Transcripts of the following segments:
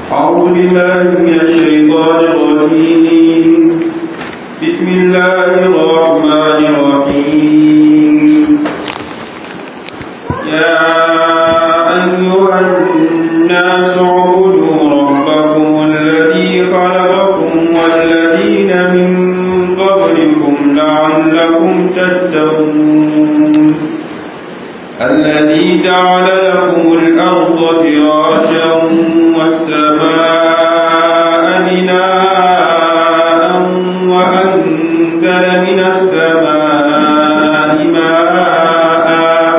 أعوذ بالله من الشيطان الرجيم بسم الله الرحمن الرحيم يا أيها الناس اعبدوا ربكم الذي خلقكم والذين من قبلكم لعلكم تتقون الذي جعل لكم الأرض فراشا والسماء بناء وأنزل من السماء ماء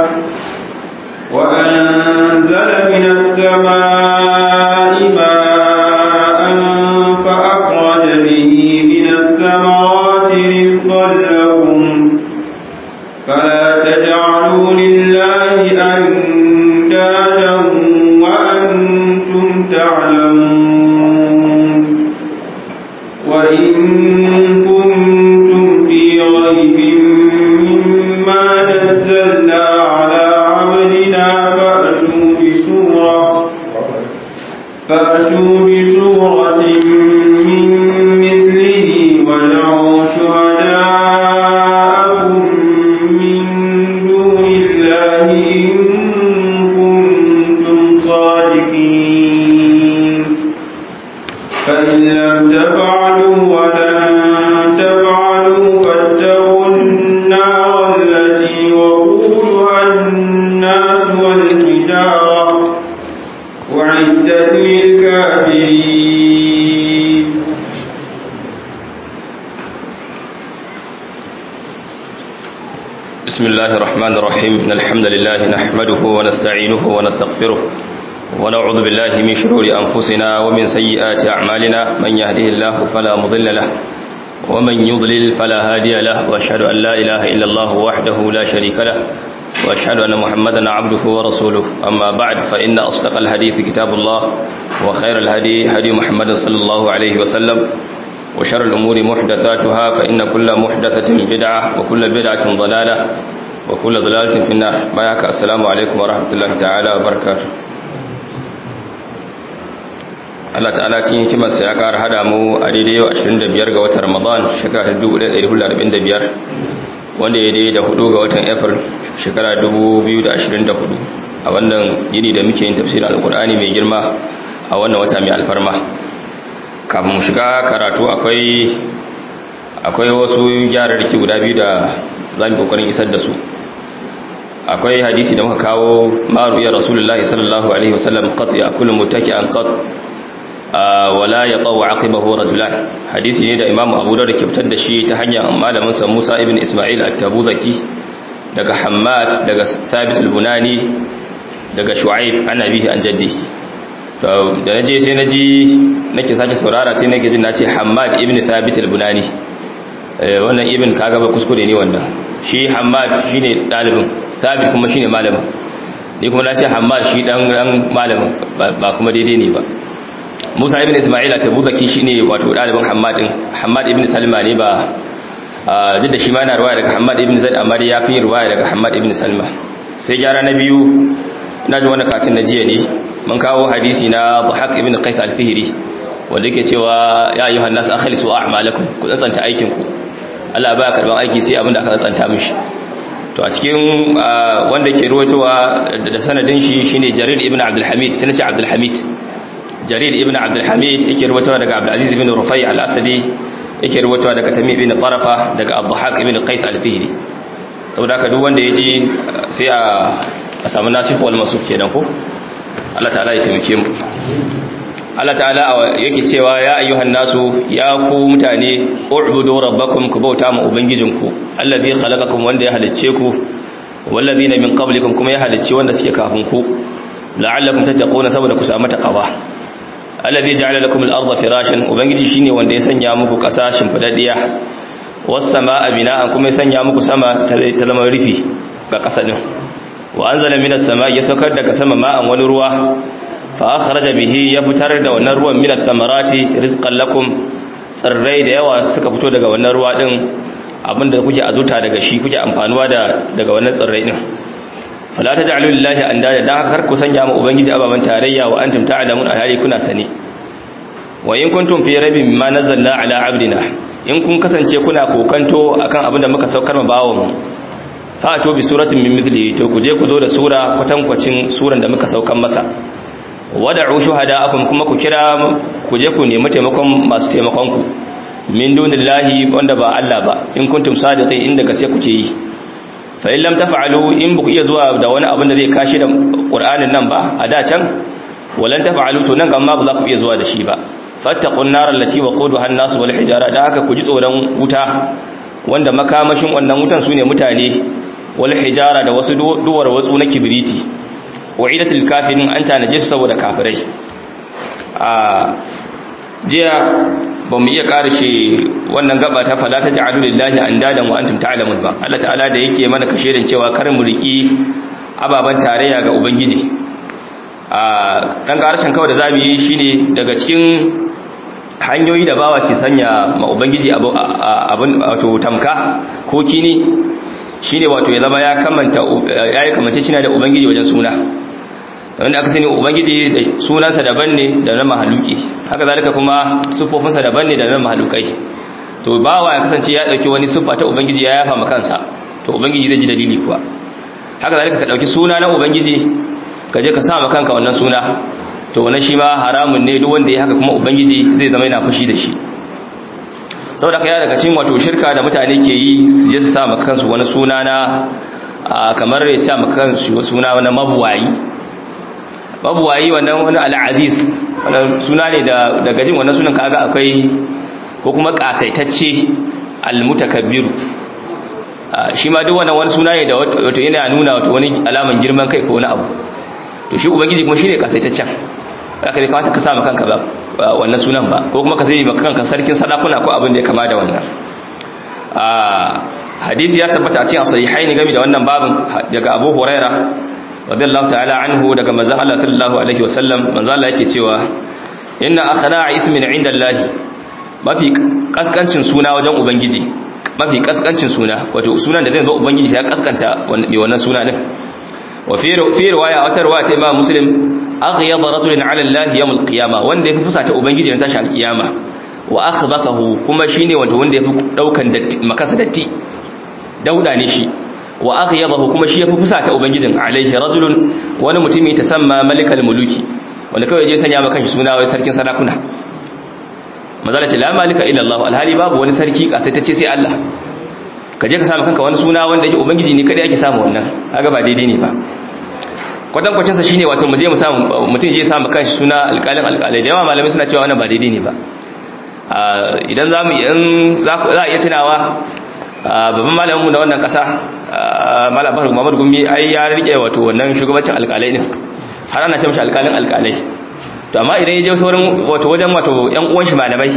وأنزل من السماء ماء فأخرج به من الثمرات رزقا لكم فلا تجعلوا لله أندادا وأنتم تعلمون وإن كنتم في ريب مما نزلنا على عبدنا فأتوا بسورة فأتوا بسورة من مثله ودعوا شهداءكم من دون الله إن كنتم صادقين فإن لم تفعلوا ولن تفعلوا فاتقوا النار التي وقودها الناس والحجارة أعدت للكافرين بسم الله الرحمن الرحيم إن الحمد لله نحمده ونستعينه ونستغفره ونعوذ بالله من شرور أنفسنا ومن سيئات أعمالنا من يهده الله فلا مضل له ومن يضلل فلا هادي له وأشهد أن لا إله إلا الله وحده لا شريك له وأشهد أن محمدا عبده ورسوله أما بعد فإن أصدق الحديث كتاب الله وخير الهدي هدي محمد صلى الله عليه وسلم وشر الأمور محدثاتها فإن كل محدثة بدعة وكل بدعة ضلالة وكل ضلالة في النار ما يحكى السلام عليكم ورحمة الله تعالى وبركاته Allah ta'ala cikin hikimarsa ya ƙara hada mu a daidai yau 25 ga watan Ramadan shekara ta 1445 wanda ya daidai da hudu ga watan April shekara 2024 a wannan yini da muke yin tafsirin Alƙur'ani mai girma a wannan wata mai alfarma kafin mu shiga karatu akwai akwai wasu gyararraki guda biyu da za mu kokarin isar da su akwai hadisi da muka kawo maru ya rasulullahi sallallahu alaihi wasallam qat ya kullu mutaki'an qat wala yaqaw aqibahu rajulan hadisi ne da imamu abu dawud ke fitar da shi ta hanyar malamin sa Musa ibn Isma'il at-Tabuzaki daga Hammad daga Thabit al-Bunani daga Shu'aib an abihi an jaddihi to da naje sai naji nake sake saurara sai nake jin nace Hammad ibn Thabit al-Bunani wannan ibn kaga ba kuskure ne wannan shi Hammad shine dalibin Thabit kuma shine malamin ni kuma nace Hammad shi dan dan malamin ba kuma daidai ne ba Musa ibn Isma'il at-Tabuzaki shine wato dalibin Hammad din Hammad ibn Salma ne ba duk da shi ma yana riwaya daga Hammad ibn Zaid amma ya fi riwaya daga Hammad ibn Salma sai gyara na biyu ina ji wannan katin na jiya ne mun kawo hadisi na Buhaq ibn Qais al-Fihri wanda yake cewa ya ayyuhan nas akhlisu a'malakum ku tsantsanta aikin ku Allah baya karban aiki sai abinda aka tsantsanta mishi to a cikin wanda ke ruwaitowa da sanadin shi shine Jarir ibn Abdul Hamid sai nace Abdul Hamid Jarir ibn Abdul Hamid yake ruwaitowa daga Abdul Aziz ibn Rufai al-Asadi yake ruwaitowa daga Tamim ibn Tarafa daga Buhaq ibn Qais al-Fihri saboda haka duk wanda yaji sai a samu nasif wal masuf kenan ko Allah ta'ala ya taimake mu Allah ta'ala yake cewa ya ayyuhan nasu ya ku mutane u'budu rabbakum ku bauta ma ubangijinku allazi khalaqakum wanda ya halicce ku wallazina min qablikum kuma ya halicce wanda suke kafin ku la'allakum tattaquna saboda ku samu taqwa allazi ja'ala lakum al-ardha firashan ubangiji shine wanda ya sanya muku kasa shimfidaddiya was samaa bina'an kuma ya sanya muku sama ta zama rufi ga kasa din wa anzala minas samaa'i ya saukar daga sama ma'an wani ruwa fa akhraja bihi ya fitar da wannan ruwan minat tamarati rizqan lakum tsirrai da yawa suka fito daga wannan ruwa din abinda kuke azuta daga shi kuke amfanuwa da daga wannan tsirrai din fala taj'alu lillahi andada dan haka kar ku sanya mu ubangiji ababan tarayya wa antum ta'lamun alhali kuna sani wa in kuntum fi raibin mimma nazzalna ala abdina in kun kasance kuna kokanto akan abin da muka saukar ma bawon fa to bi suratin min mithli to ku je ku zo da sura kwatankwacin suran da muka saukar masa wada'u shuhada'akum kuma ku kira ku je ku nemi taimakon masu taimakon ku min dunillahi wanda ba Allah ba in kuntum sadiqin inda gaske kuke yi fa in lam taf'alu in buku iya zuwa da wani abin da zai kashi da Qur'anin nan ba a da can walan taf'alu to nan gamma ba za ku iya zuwa da shi ba fattaqun nar allati waquduha an-nas wal hijara da haka ku ji tsoron wuta wanda makamashin wannan wutan sune mutane wal hijara da wasu duwar watsu na kibriti wa'idatul kafirin an tanaje su saboda kafirai a jiya ba mu iya karshe wannan gaba ta fala ta ja'alu lillahi andadan wa antum ta'lamun ba Allah ta'ala da yake mana kashirin cewa kar mu riki ababan tarayya ga ubangiji a dan karshen kawai da zamu yi shine daga cikin hanyoyi da bawa ke sanya ma ubangiji abun wato tamka ko kini shine wato ya zama ya kamanta yayi kamance cina da ubangiji wajen suna wanda aka sani ubangiji da sunansa daban ne da na mahaluki haka zalika kuma siffofinsa daban ne da na mahalukai to bawa ya kasance ya dauki wani siffa ta ubangiji ya yafa kansa to ubangiji zai ji dalili kuwa haka zalika ka dauki suna na ubangiji ka je ka sa ma kanka wannan suna to wannan shi ma haramun ne duk wanda ya haka kuma ubangiji zai zama yana fushi da shi saboda kai daga cikin wato shirka da mutane ke yi su je su sa ma kansu wani suna na kamar ya sa ma kansu suna na mabuwayi mabuwayi wannan wani al'aziz wannan suna ne da daga jin wannan sunan kaga akwai ko kuma kasaitacce almutakabbiru shi ma duk wannan wani suna ne da wato yana nuna wato wani alaman girman kai ko wani abu to shi ubangiji kuma shine kasaitaccen zaka dai kamata ka sa kanka ba wannan sunan ba ko kuma ka zai maka kanka sarkin sadakuna ko abin da ya kama da wannan hadisi ya tabbata a cikin sahihaini game da wannan babin daga Abu Huraira radiyallahu ta'ala anhu daga manzon Allah sallallahu alaihi wasallam manzon Allah yake cewa inna akhna'a ismin 'inda Allah mafi kaskancin suna wajen ubangiji mafi kaskancin suna wato sunan da zai zo ubangiji ya kaskanta mai wannan suna din wa fi fi riwaya wata riwaya ta Imam Muslim aghyad rajulin 'ala Allah yawm al-qiyamah wanda yafi fusata ubangiji ran tashi al-qiyama wa akhbathahu kuma shine wanda wanda yafi daukan datti makasa datti dauda ne shi wa aghyabahu kuma shi yafi fusata ubangijin alaihi rajulun wani mutumi tasamma malikal muluki wanda kawai je sanya maka shi suna wai sarkin sarakuna mazala ce la malika illa Allah alhali babu wani sarki kasaitacce sai Allah ka je ka samu kanka wani suna wanda yake ubangiji ne kada yake samu wannan kaga ba daidai ne ba kwatan kwacin sa shine wato mu je mu samu mutum je samu kanshi suna alƙalin alƙalai da yawa malamai suna cewa wannan ba daidai ne ba idan zamu in za a iya tunawa babban malamin mu na wannan kasa malam Bahar Muhammad Gumi ai ya rike wato wannan shugabancin alƙalai din har ana ce mishi alƙalin alƙalai to amma idan ya je sauran wato wajen wato ƴan uwan shi malamai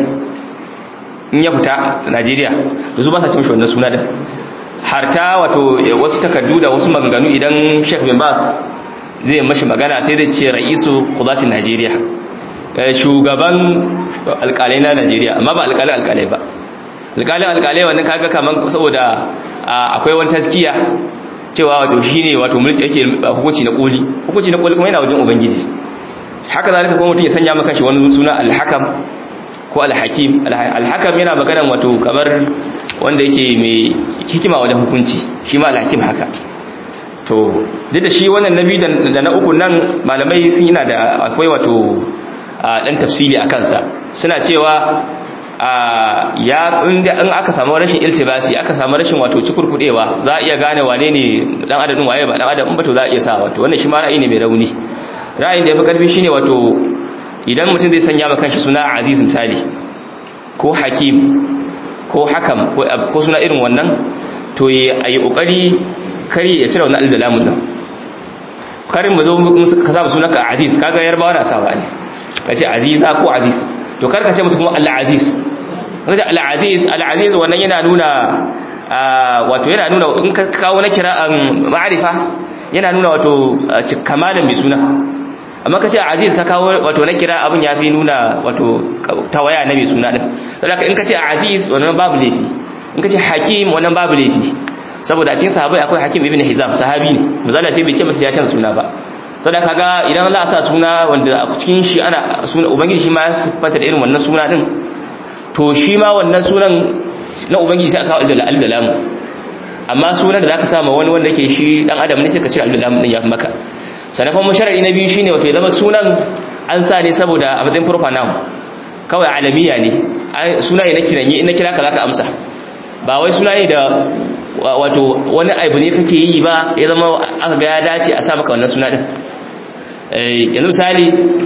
in ya fita Najeriya da su ba sa ce mishi wannan suna din har ta wato wasu takardu da wasu maganganu idan Sheikh bin Bas zai mashi magana sai da ce ra'isu qudatin Najeriya shugaban alƙalai na Najeriya amma ba alƙalin alƙalai ba alƙalin alƙalai wannan kaga kaman saboda akwai wani taskiya cewa wato shine wato mulki yake hukunci na koli hukunci na koli kuma yana wajen ubangiji haka zalika kuma mutum ya sanya maka shi wani suna al-hakam ko al-hakim al-hakam yana maganan wato kamar wanda yake mai hikima wajen hukunci shi ma al-hakim haka to duk da shi wannan nabi da na uku nan malamai sun yana da akwai wato dan tafsili a kansa suna cewa ya inda in aka samu rashin iltibasi aka samu rashin wato cikurkudewa za a iya gane wane ne dan adadin waye ba dan adam in ba to za a iya sa wato wannan shi ma ra'ayi ne mai rauni ra'ayin da yafi karfi shine wato idan mutum zai sanya maka kanshi suna aziz misali ko hakim ko hakam ko suna irin wannan to ya yi kokari kari ya cire wannan alif da lamun nan karin mu zo ka saba sunanka aziz kaga yarbawa na sawa ne kace aziza ko aziz to kar ka ce musu kuma al-aziz kace al-aziz al-aziz wannan yana nuna wato yana nuna in ka kawo na kira'an ma'arifa yana nuna wato kamalin mai suna amma kace aziz ka kawo wato na kira abin yafi nuna wato tawaya na mai suna din saboda in kace aziz wannan babu laifi in kace hakim wannan babu laifi saboda cikin sahabbai akwai hakim ibn hizam sahabi ne misali sai bai ce masa ya canza suna ba saboda kaga idan za a sa suna wanda a cikin shi ana suna ubangiji shi ma ya siffanta da irin wannan suna din to shi ma wannan sunan na ubangiji sai aka kawo da alif da lam amma sunan da zaka sa ma wani wanda yake shi dan adam ne sai ka cire alif da lam din ya maka sannan kuma sharadi na biyu shine wato ya zama sunan an sa ne saboda a matsayin proper noun kawai alamiya ne suna ne na kiranye in na kira ka zaka amsa ba wai suna ne da wato wani aibu ne kake yi ba ya zama aka ga ya dace a sa maka wannan suna din yanzu misali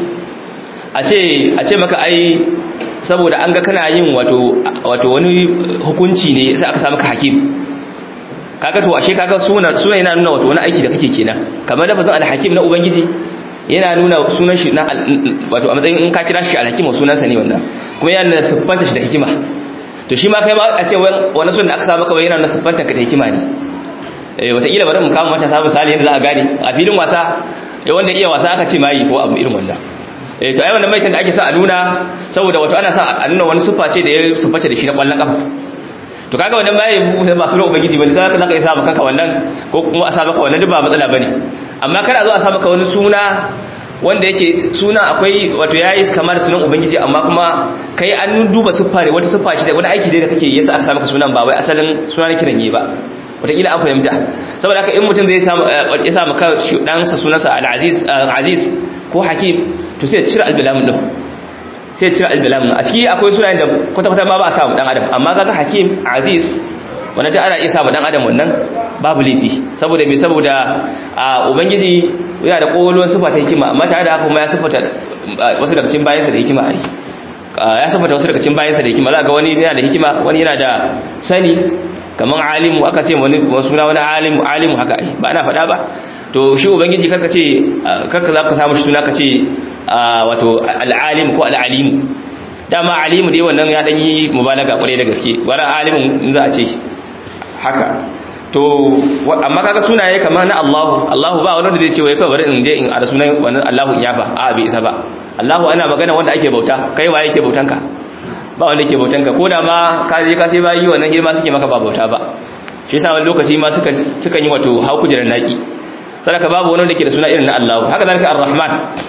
a ce a ce maka ai saboda an ga kana yin wato wato wani hukunci ne sai aka sa maka hakim kaga to ashe kaga suna suna yana nuna wato wani aiki da kake kenan kamar lafazin alhakim na ubangiji yana nuna sunan shi na wato a matsayin in ka kira shi alhakim sunansa ne wannan kuma yana nuna siffanta shi da hikima to shi ma kai ma a ce wani sunan da aka sa maka yana nuna siffanta ka da hikima ne eh wataƙila bari mu kawo mata sabu misali yadda za a gane a filin wasa wanda iya wasa aka ce mai ko abu irin wannan eh to ai wannan maitan da ake sa a nuna saboda wato ana sa a nuna wani siffa ce da ya sifface da shi na kwallon kafa to kaga wannan bai ba sunan ubangiji bane sai ka isa maka wannan ko kuma a sa maka wannan duk ba matsala bane amma kada zo a sa maka wani suna wanda yake suna akwai wato yayi kamar sunan ubangiji amma kuma kai an duba siffa ne wata siffa ce da wani aiki da kake yasa aka sa maka sunan ba wai asalin sunan kiran yi ba wataƙila an fahimta saboda haka in mutum zai ya sa maka ɗansa sunansa al-aziz aziz ko hakim to sai ya cire al-bilamun din sai ya cire al-bilamun a ciki akwai sunayen da kwata-kwata ma ba a samu dan adam amma kaga hakim aziz wanda da ana iya samu dan adam wannan babu laifi saboda me saboda a ubangiji yana da kololuwan sifa ta hikima amma tare da haka kuma ya sifata wasu daga cikin bayansa da hikima ai ya sifata wasu daga cikin bayansa da hikima za ga wani yana da hikima wani yana da sani kamar alimu aka ce wani suna wani alimu alimu haka ai ba ana faɗa ba to shi ubangiji karka ce karka za ka samu shi suna ka ce wato al'alimu ko al'alimu dama alimu dai wannan ya dan yi mubalaga kwarai da gaske wani alimin in za a ce haka to amma kaga sunaye kamar na Allahu Allahu ba wanda zai ce wai kawai bari in je in ara sunan wannan Allahu in yafa a bai isa ba Allahu ana magana wanda ake bauta kai waye yake bautan ka ba wanda yake bautan ka ko da ma ka je ka sai bayi wannan girma suke maka ba bauta ba shi yasa wani lokaci ma suka suka yi wato hau kujerar naki sadaka babu wani wanda ke da suna irin na Allahu haka zalika Ar-Rahman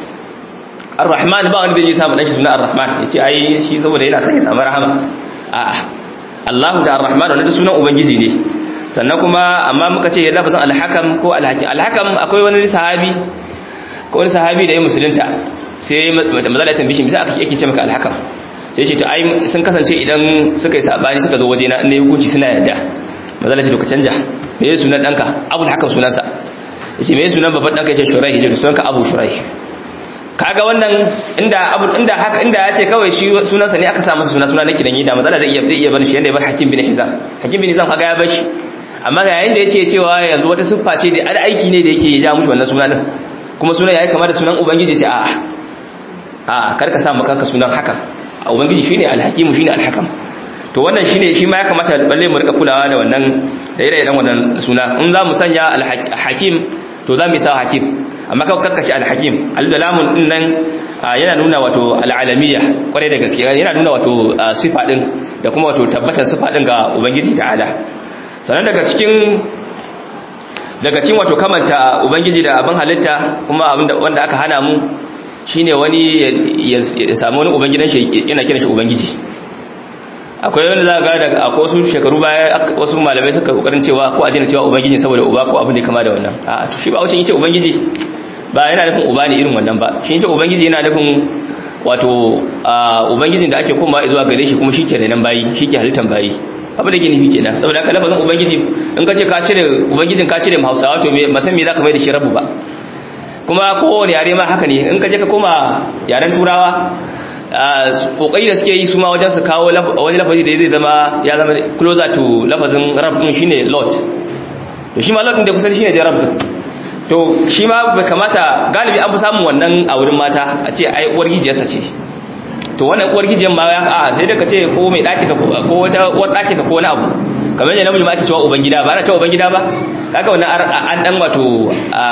Ar-Rahman ba wanda zai samu dan shi suna Ar-Rahman yace ai shi saboda yana son ya samu rahama a'a Allahu da Ar-Rahman wannan sunan ubangiji ne sannan kuma amma muka ce lafazin al-Hakam ko al-Hakim al-Hakam akwai wani sahabi ko wani sahabi da ya musulunta sai mazala ya tambaye shi bisa aka yake ce maka al-Hakam sai ce to ai sun kasance idan suka yi sabani suka zo waje na ne hukunci suna yadda mazala ce to ka canja me yake sunan danka Abul Hakam sunansa yace me sunan babban danka yace Shuraih yace sunanka Abu Shuraih kaga wannan inda abu inda haka inda ya ce kawai shi sunansa ne aka sa masa suna suna na kidan da matsala zai iya zai iya bar shi yanda ya bar Hakim bin Hizam Hakim bin Hizam kaga ya bar shi amma ga yayin da yace cewa yanzu wata siffa ce da al aiki ne da yake ya ja mushi wannan suna din kuma sunan yayi kamar da sunan ubangiji ce a'a a'a kar ka sa maka ka sunan haka ubangiji shine al-hakim shine al-hakam to wannan shine shi ma ya kamata balle mu rika kulawa da wannan da ire-iren wannan suna in za mu sanya al-hakim to za mu isa hakim amma kawai kakkace al-hakim al-dalamun din nan yana nuna wato al-alamiyya kwarai da gaske yana nuna wato sifa din da kuma wato tabbatar sifa din ga ubangiji ta'ala sannan daga cikin daga cikin wato kamanta ubangiji da abin halitta kuma abin wanda aka hana mu shine wani ya samu wani ubangidan shi yana kiran shi ubangiji akwai wanda za ga daga akwai wasu shekaru baya wasu malamai suka kokarin cewa ko a dina cewa ubangiji saboda uba ko abin da kama da wannan a to shi ba wucin yace ubangiji ba yana nufin uba ne irin wannan ba shi yace ubangiji yana nufin wato ubangijin da ake koma zuwa gare shi kuma shi ke nan bayi shi ke halittan bayi abin da ke nufi kenan saboda haka lafazin ubangiji in ka ce ka cire ubangijin ka cire hausawa to me masan me za ka mai da shi rabu ba kuma kowane yare ma haka ne in ka je ka koma yaren turawa kokari da suke yi su ma wajen su kawo wani lafazi da zai zama ya zama closer to lafazin rab din shine lord to shi ma lord din da kusan shine da rab to shi ma bai kamata galibi an fi samun wannan a wurin mata a ce ai uwar gijiyarsa ce to wannan uwar gijiyar ma ya a sai da ka ce ko mai daki ka ko wata uwar daki ka ko wani abu kamar yadda namiji ma ake cewa ubangida ba ana cewa ubangida ba kaga wannan an dan wato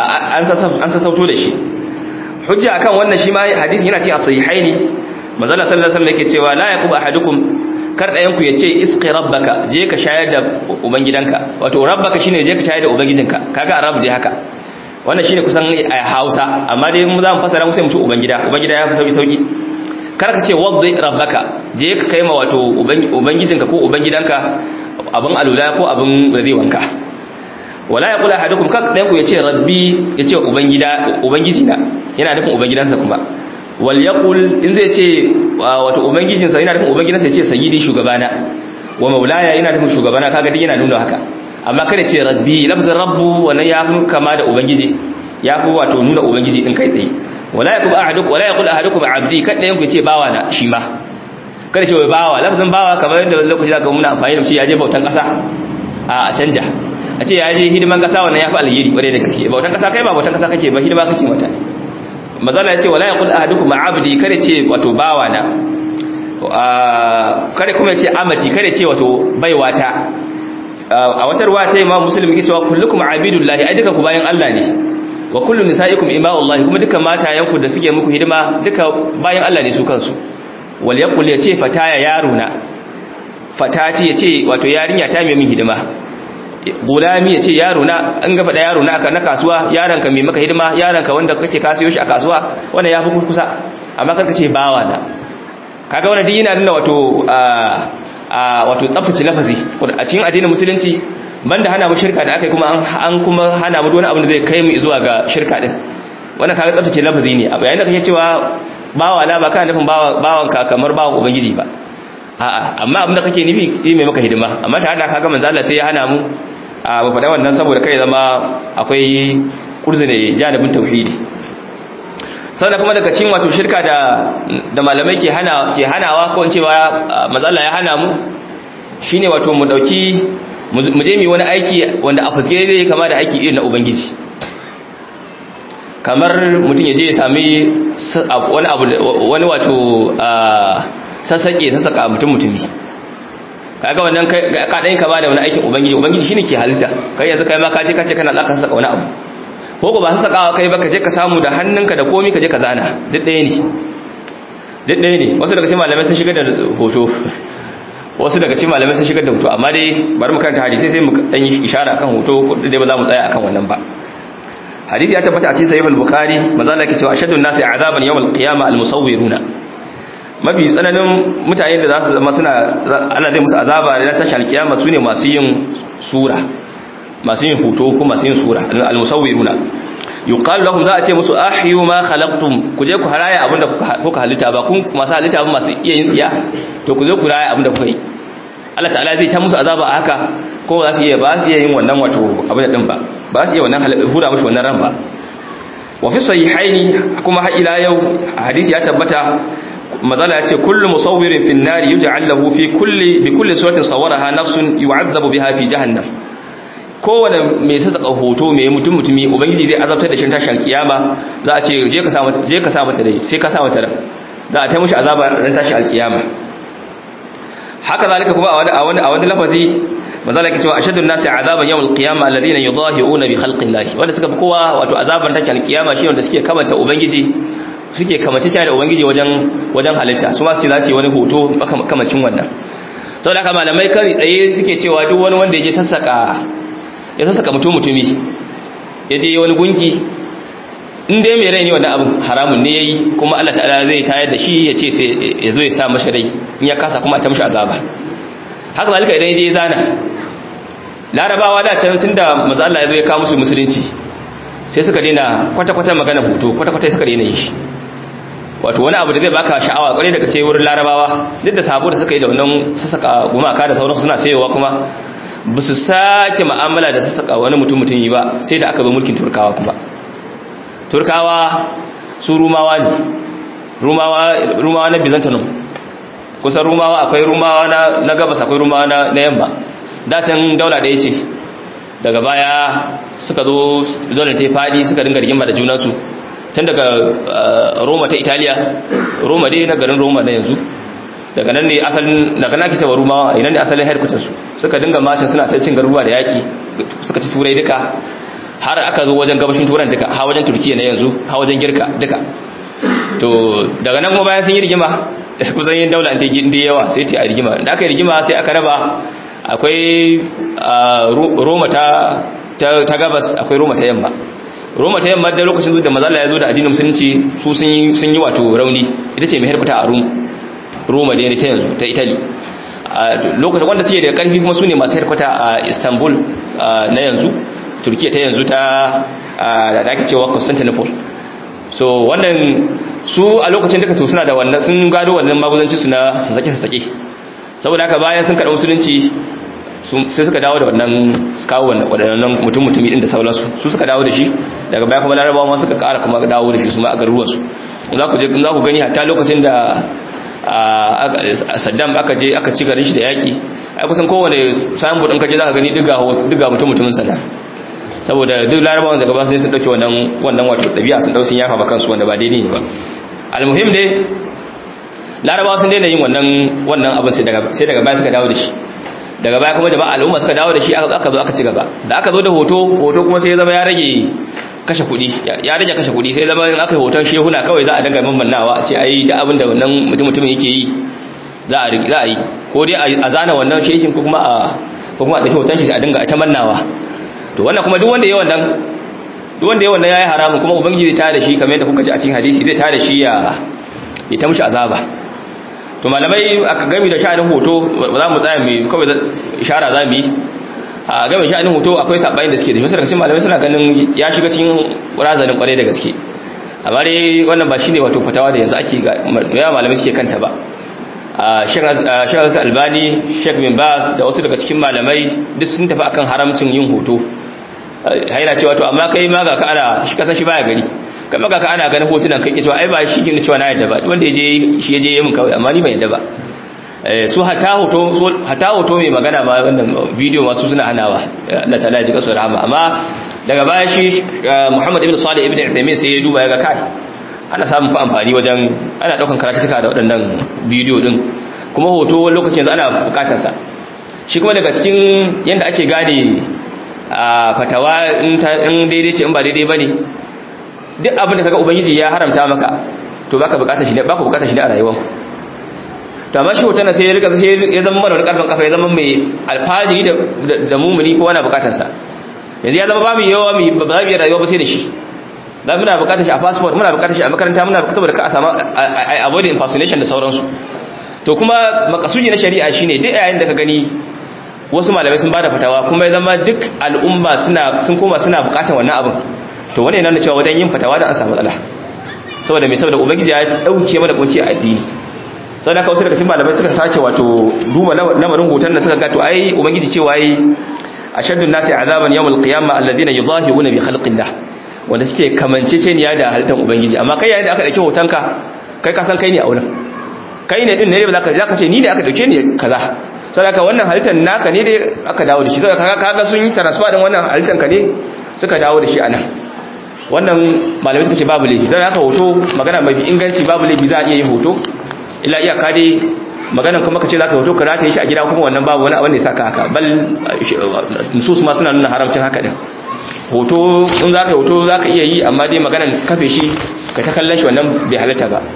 an sassauto da shi hujja akan wannan shi ma hadisi yana cikin sahihaini manzo Allah sallallahu alaihi wasallam yake cewa la yaqub ahadukum kar dayan ku yace isqi rabbaka je ka shayar da ubangidanka wato rabbaka shine je ka shayar da ubangijinka kaga arab dai haka wannan shine kusan a Hausa amma dai mu za mu fasara mu sai mu ce ubangida ubangida ya fi sauki sauki kar ka ce wadda rabbaka je ka kai ma wato ubangijinka ko ubangidanka abin alula ko abin da zai wanka wala ya kula hadukum kak dan ku yace rabbi yace ubangida ubangijina yana nufin ubangidansa kuma wal yaqul in zai ce wato ubangijinsa yana nufin ubangidansa yace sayyidi shugabana wa maulaya yana nufin shugabana kaga din yana nuna haka amma kada ce rabbi lafzin rabbu wannan ya fi kama da ubangiji ya fi wato nuna ubangiji din kai tsaye wala yaqul ahadukum wala yaqul ahadukum abdi kada yanku yace bawa na shi ma kada ce wai bawa lafzin bawa kamar yadda lokaci da muna amfani da shi ya je bautan kasa a canja a ce ya je hidiman kasa wannan ya fi alheri kwarai da gaske bautan kasa kai ba bautan kasa kake ba hidima kake mata mazala ya ce wala yaqul ahadukum abdi kada ce wato bawa na kada kuma ya ce amati kada ce wato baiwata a wata ruwa ta imam muslim yake cewa kullukum abidullahi ai duka ku bayan Allah ne wa kullu nisaikum ima'ullahi kuma duka matayanku da suke muku hidima duka bayan Allah ne su kansu wal yaqul yace fataya yaruna fatati yace wato yarinya ta mai min hidima gulami yace yaruna an ga fada yaruna aka na kasuwa yaranka mai maka hidima yaranka wanda kake kasiyo shi a kasuwa wannan yafi kurkusa amma karka ce bawa na kaga wannan din yana nuna wato a wato tsaftace lafazi a cikin addinin musulunci banda hana mu shirka da aka kuma an kuma hana mu wani abu da zai kai mu zuwa ga shirka din wannan kaga tsaftace lafazi ne a yayin da kake cewa bawa la ba kana nufin bawan ka kamar bawan ubangiji ba a'a amma abin da kake nufi shi mai maka hidima amma tare da kaga manzo Allah sai ya hana mu a ba faɗa wannan saboda kai zama akwai kurzune janibin tauhidi sannan kuma daga cikin wato shirka da da malamai ke hana ke hanawa ko in cewa manzo Allah ya hana mu shine wato mu dauki mu je mu wani aiki wanda a fuske zai kama da aiki irin na ubangiji kamar mutum ya je ya sami wani abu wani wato sassaƙe sassaƙa mutum mutumi kaga wannan ka ɗan kama da wani aikin ubangiji ubangiji shine ke halitta kai yanzu kai ma ka je ka ce kana za ka sassaƙa wani abu ko ko ba sassaƙawa kai ba ka je ka samu da hannunka da komi ka je ka zana duk ɗaya ne duk ɗaya ne wasu daga cikin malamai sun shigar da hoto wasu daga cikin malamai sun shigar da hoto amma dai bari mu karanta hadisi sai mu dan yi ishara akan hoto dai ba za mu tsaya akan wannan ba hadisi ya tabbata a cikin sahih al-bukhari manzo Allah yake cewa ashaddu an-nasi azaban yawm al-qiyamah al-musawwiruna mafi tsananin mutane da za su zama suna Allah zai musu azaba da tashi al-qiyama sune masu yin sura masu yin hoto ko masu yin sura al-musawwiruna yuqalu lahum za a ce musu ahyu ma khalaqtum ku je ku haraya abinda kuka halitta ba kun masu halitta ba masu iya yin tsiya to ku zo ku raya abinda kuka yi Allah ta'ala zai ta musu azaba a haka ko ba su iya ba su iya yin wannan wato abin din ba ba su iya wannan hura mushi wannan ran ba wa fi sahihaini kuma har ila yau hadisi ya tabbata mazala ya ce kullu musawwirin fi an-nari yuj'al lahu fi kulli bi kulli suratin sawaraha nafsun yu'adhabu biha fi jahannam kowane mai sassaka hoto mai mutum mutumi ubangiji zai azabtar da shi tashin alkiyama za a ce je ka sa mata je ka sa mata dai sai ka sa mata ran za a ta mushi azaba ran tashin alkiyama haka zalika kuma a wani a wani a wani lafazi manzala yake cewa ashaddu an-nasi azaban yawm al-qiyamah alladhina yudahi'una bi khalqi Allah wanda suka fi kowa wato azaban tashin alkiyama shi wanda suke kamanta ubangiji suke kamace shi da ubangiji wajen wajen halitta su ma su lati wani hoto kamacin wannan saboda haka malamai kai tsaye suke cewa duk wani wanda ya je sassaka ya sassaka mutum mutumi ya je wani gunki in dai mai rai ne wannan abin haramun ne yayi kuma Allah ta'ala zai tayar da shi ya ce sai ya zo ya sa mashi rai in ya kasa kuma a ta mashi azaba haka zalika idan ya je zana larabawa da can tunda manzo Allah ya zo ya kawo musu musulunci sai suka daina kwata-kwata magana hoto kwata-kwata suka daina yin shi wato wani abu da zai baka sha'awa kwarai daga sai wurin larabawa duk da sabo da suka yi da wannan sassaka gumaka da sauransu suna sayowa kuma ba su sake ma'amala da sassaka wani mutum mutum yi ba sai da aka zo mulkin turkawa kuma turkawa su rumawa ne rumawa na byzantinum kusan rumawa akwai rumawa na gabas akwai rumawa na yamma dacin daula ɗaya ce daga baya suka zo dole ta faɗi suka dinga rigima da junansu tun daga roma ta italiya roma dai na garin roma na yanzu daga nan ne asalin daga naki sai rumawa ina ne asalin headquarters su suka dinga macin suna ta cin garuruwa da yaki suka ci turai duka har aka zo wajen gabashin turan duka ha wajen turkiya na yanzu ha wajen girka duka to daga nan kuma bayan sun yi rigima kusan yin daula ta gindi yawa sai ta yi rigima da aka yi rigima sai aka raba akwai roma ta ta gabas akwai roma ta yamma Roma ta yamma da lokacin da manzo Allah ya zo da addinin musulunci su sun yi sun yi wato rauni ita ce mai harfata a Rum Roma da ne ta yanzu ta Italy lokacin wanda suke da karfi kuma su ne masu harfata a Istanbul na yanzu Turkiya ta yanzu ta da ake cewa Constantinople so wannan su a lokacin duka to suna da wannan sun gado wannan maguzanci su na sasake sasake saboda haka bayan sun karɓi musulunci sai suka dawo da wannan su kawo waɗannan mutum mutumi ɗin da sauransu su suka dawo da shi daga baya kuma larabawa ma suka ƙara kuma dawo da shi su ma a garuruwarsu za ku je za ku gani hatta lokacin da saddam aka je aka ci garin shi da yaƙi ai kusan kowane sayan budin kaje za ka gani diga mutum mutumin sana saboda duk larabawan daga ba sai sun ɗauki wannan wannan wato ɗabi'a sun ɗau sun yafa ba kansu wanda ba daidai ne ba almuhim dai larabawa sun daina yin wannan wannan abin sai daga sai daga baya suka dawo da shi daga baya kuma jama'a al'umma suka dawo da shi aka zo aka ci gaba da aka zo da hoto hoto kuma sai ya zama ya rage kashe kuɗi ya rage kashe kuɗi sai zama in aka yi hoton shehuna kawai za a daga mammannawa a ce ai da abin da wannan mutum mutumin yake yi za a za a yi ko dai a zana wannan shehin ko kuma a ko kuma a ɗauki hoton shi a dinga ta mannawa to wannan kuma duk wanda ya wannan duk wanda ya wannan yayi haramun kuma ubangiji zai tada shi kamar yadda kuka ji a cikin hadisi zai tada shi ya ya ta mushi azaba to malamai aka gami da sha'anin hoto ba za mu tsaya mai kawai ishara za mu yi a gami sha'anin hoto akwai sabayin da suke da wasu daga cikin malamai suna ganin ya shiga cikin razanin kwarai da gaske amma dai wannan ba shine wato fatawa da yanzu ake ya malamai suke kanta ba Sheikh Albani Sheikh bin Bas da wasu daga cikin malamai duk sun tafi akan haramcin yin hoto haina cewa to amma kai ma ga ka ana shi kasa shi baya gari kai ma ga ka ana ganin hotunan kai ke cewa ai ba shi ke cewa na yadda ba wanda yaje shi yaje yayin kawai amma ni ban yadda ba su hata hoto hata hoto mai magana ba wannan bidiyo masu suna hanawa Allah ta'ala ya ji kasu rahama amma daga baya shi Muhammad ibn Salih ibn Uthaymeen sai ya duba ya ga kai ana samun fa amfani wajen ana daukan karatuka da waɗannan bidiyo din kuma hoto wani lokacin yanzu ana bukatar sa shi kuma daga cikin yanda ake gane a fatawa in daidai ce in ba daidai bane duk abin da kaga ubangiji ya haramta maka to baka bukatar shi ne baka bukatar shi ne a rayuwarku to amma shi hoton sai ya rika sai ya zama mana wani karfin kafa ya zama mai alfajiri da da mumuni ko wani bukatar sa yanzu ya zama ba mu yawa mu ba za mu yi rayuwa ba sai da shi dan muna bukatar shi a passport muna bukatar shi a makaranta muna bukatar saboda ka a samu avoid impersonation da sauransu to kuma makasudi na shari'a shine duk yayin da ka gani wasu malamai sun bada fatawa kuma ya zama duk al'umma suna sun koma suna bukatar wannan abin to wannan yana cewa wajen yin fatawa da an samu matsala saboda me saboda ubangiji ya dauke mana kunci a addini sai ka wasu daga cikin malamai suka sace wato duba lamarin hoton da suka ga to ai ubangiji cewa ai ashaddu nasi azaban yawmal qiyamah alladhina yudahiruna bi khalqillah wanda suke kamanceceniya da halittar ubangiji amma kai yayin da aka dauki hotonka kai ka san kai ne a wurin kai ne din ne ba zaka zaka ce ni ne aka dauke ni kaza saboda wannan halittar naka ne dai aka dawo da shi saboda kaga sun yi transfer din wannan halittar ka ne suka dawo da shi anan wannan malamai suka ce babu laifi saboda haka hoto magana mafi inganci babu laifi za a iya yin hoto illa iyaka dai maganan kuma ka ce za ka hoto ka rataye shi a gida kuma wannan babu wani abin da ya saka haka bal nusus ma suna nuna haramcin haka din hoto in za ka yi hoto za ka iya yi amma dai maganan kafe shi ka ta kallon shi wannan bai halatta ba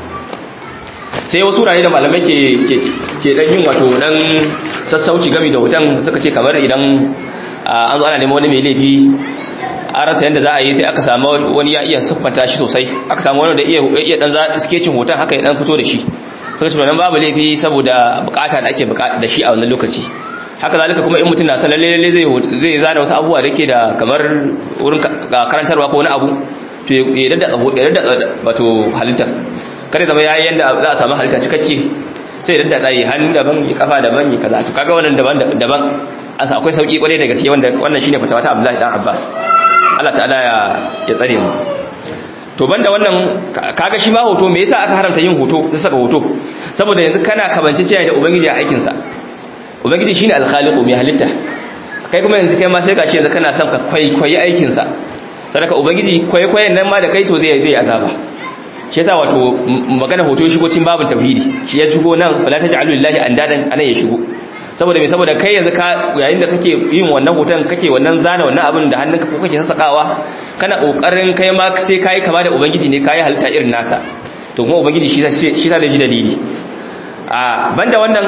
sai wasu rayu da malamai ke dan yin wato dan sassauci gami da hoton suka ce kamar idan an zo ana neman wani mai laifi a rasa yadda za a yi sai aka samu wani ya iya siffanta shi sosai aka samu wani da iya dan sketching hoton haka ya dan fito da shi suka ce wannan babu laifi saboda bukata da ake bukata da shi a wannan lokaci haka zalika kuma in mutum na san lalle lalle zai zai zana wasu abubuwa da ke da kamar wurin karantarwa ko wani abu to ya dadda ya dadda wato halitta kada zama yayi yanda za a samu halitta cikakke sai ya dadda tsayi hannu daban ya kafa daban ya kaza to kaga wannan daban daban an sa akwai sauki kwarai da gaske wanda wannan shine fatawa ta Abdullahi dan Abbas Allah ta'ala ya ya tsare mu to banda wannan kaga shi ma hoto me yasa aka haramta yin hoto ta saka hoto saboda yanzu kana kabance cewa da ubangiji a aikin sa ubangiji shine al-khaliqu mai halitta kai kuma yanzu kai ma sai gashi yanzu kana son ka kwaikwayi aikin sa sadaka ubangiji kwaikwayen nan ma da kai to zai zai azaba shi yasa wato magana hoto ya shigo cikin babin tauhidi shi ya shigo nan fala taj'alu lillahi andadan anan ya shigo saboda me saboda kai yanzu ka yayin da kake yin wannan hoton kake wannan zana wannan abin da hannunka ko kake sassakawa kana kokarin kai ma sai kai kama da ubangiji ne kai halitta irin nasa to kuma ubangiji shi shi sa da ji dalili a banda wannan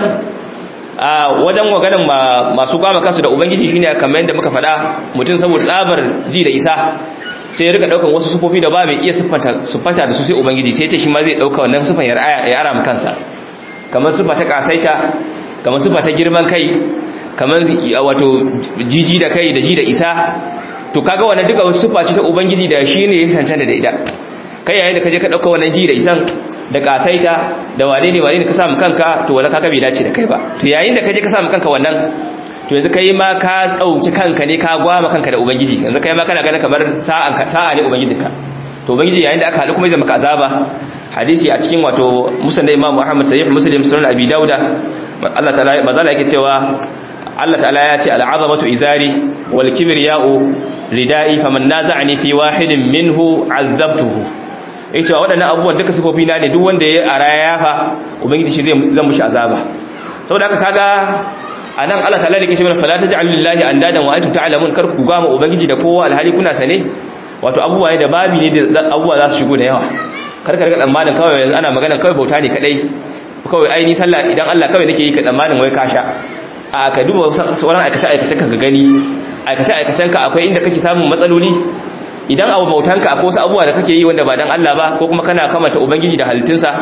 a wajen maganin masu gwama kansu da ubangiji shine kamar yadda muka faɗa mutum saboda tsabar ji da isa sai ya rika daukan wasu sufofi da ba mai iya siffanta siffanta da su sai ubangiji sai ya ce shi ma zai dauka wannan sifan ya ara mu kansa kamar siffa ta kasaita kamar siffa ta girman kai kamar wato jiji da kai da ji da isa to kaga wannan duka wasu siffa ce ta ubangiji da shi ne ya cancanta da ita kai yayin da kaje ka dauka wannan ji da isan da kasaita da wane ne wane ne ka samu kanka to wala kaga bai dace da kai ba to yayin da kaje ka samu kanka wannan to yanzu kai ma ka dauki kanka ne ka gwama kanka da ubangiji yanzu kai ma kana ganin kamar sa'an ka sa'a ne ubangijinka to ubangiji yayin da aka haɗu kuma zai maka azaba hadisi a cikin wato musan da Imam Muhammad sahih Muslim sunan Abi Dauda Allah ta'ala mazala yake cewa Allah ta'ala ya ce al'azamatu izari wal kibriya'u ridai faman naza'ani fi wahidin minhu 'azzabtuhu yake cewa waɗannan abubuwan duka sifofi na ne duk wanda ya araya yafa ubangiji shi zai zan mushi azaba saboda haka kaga anan Allah ta'ala yake cewa fala taj'alu lillahi andadan wa antum ta'lamun kar ku gama ubangiji da kowa alhali kuna sane wato abubuwa ne da babi ne da abubuwa za su shigo da yawa kar ka riga tsammanin kawai yanzu ana magana kawai bauta ne kadai kawai ai ni sallah idan Allah kawai nake yi ka tsammanin wai ka sha a ka duba sauran aikace aikacen ka gani aikace aikacen ka akwai inda kake samun matsaloli idan abu bautan ka akwai wasu abubuwa da kake yi wanda ba dan Allah ba ko kuma kana kamanta ubangiji da halittunsa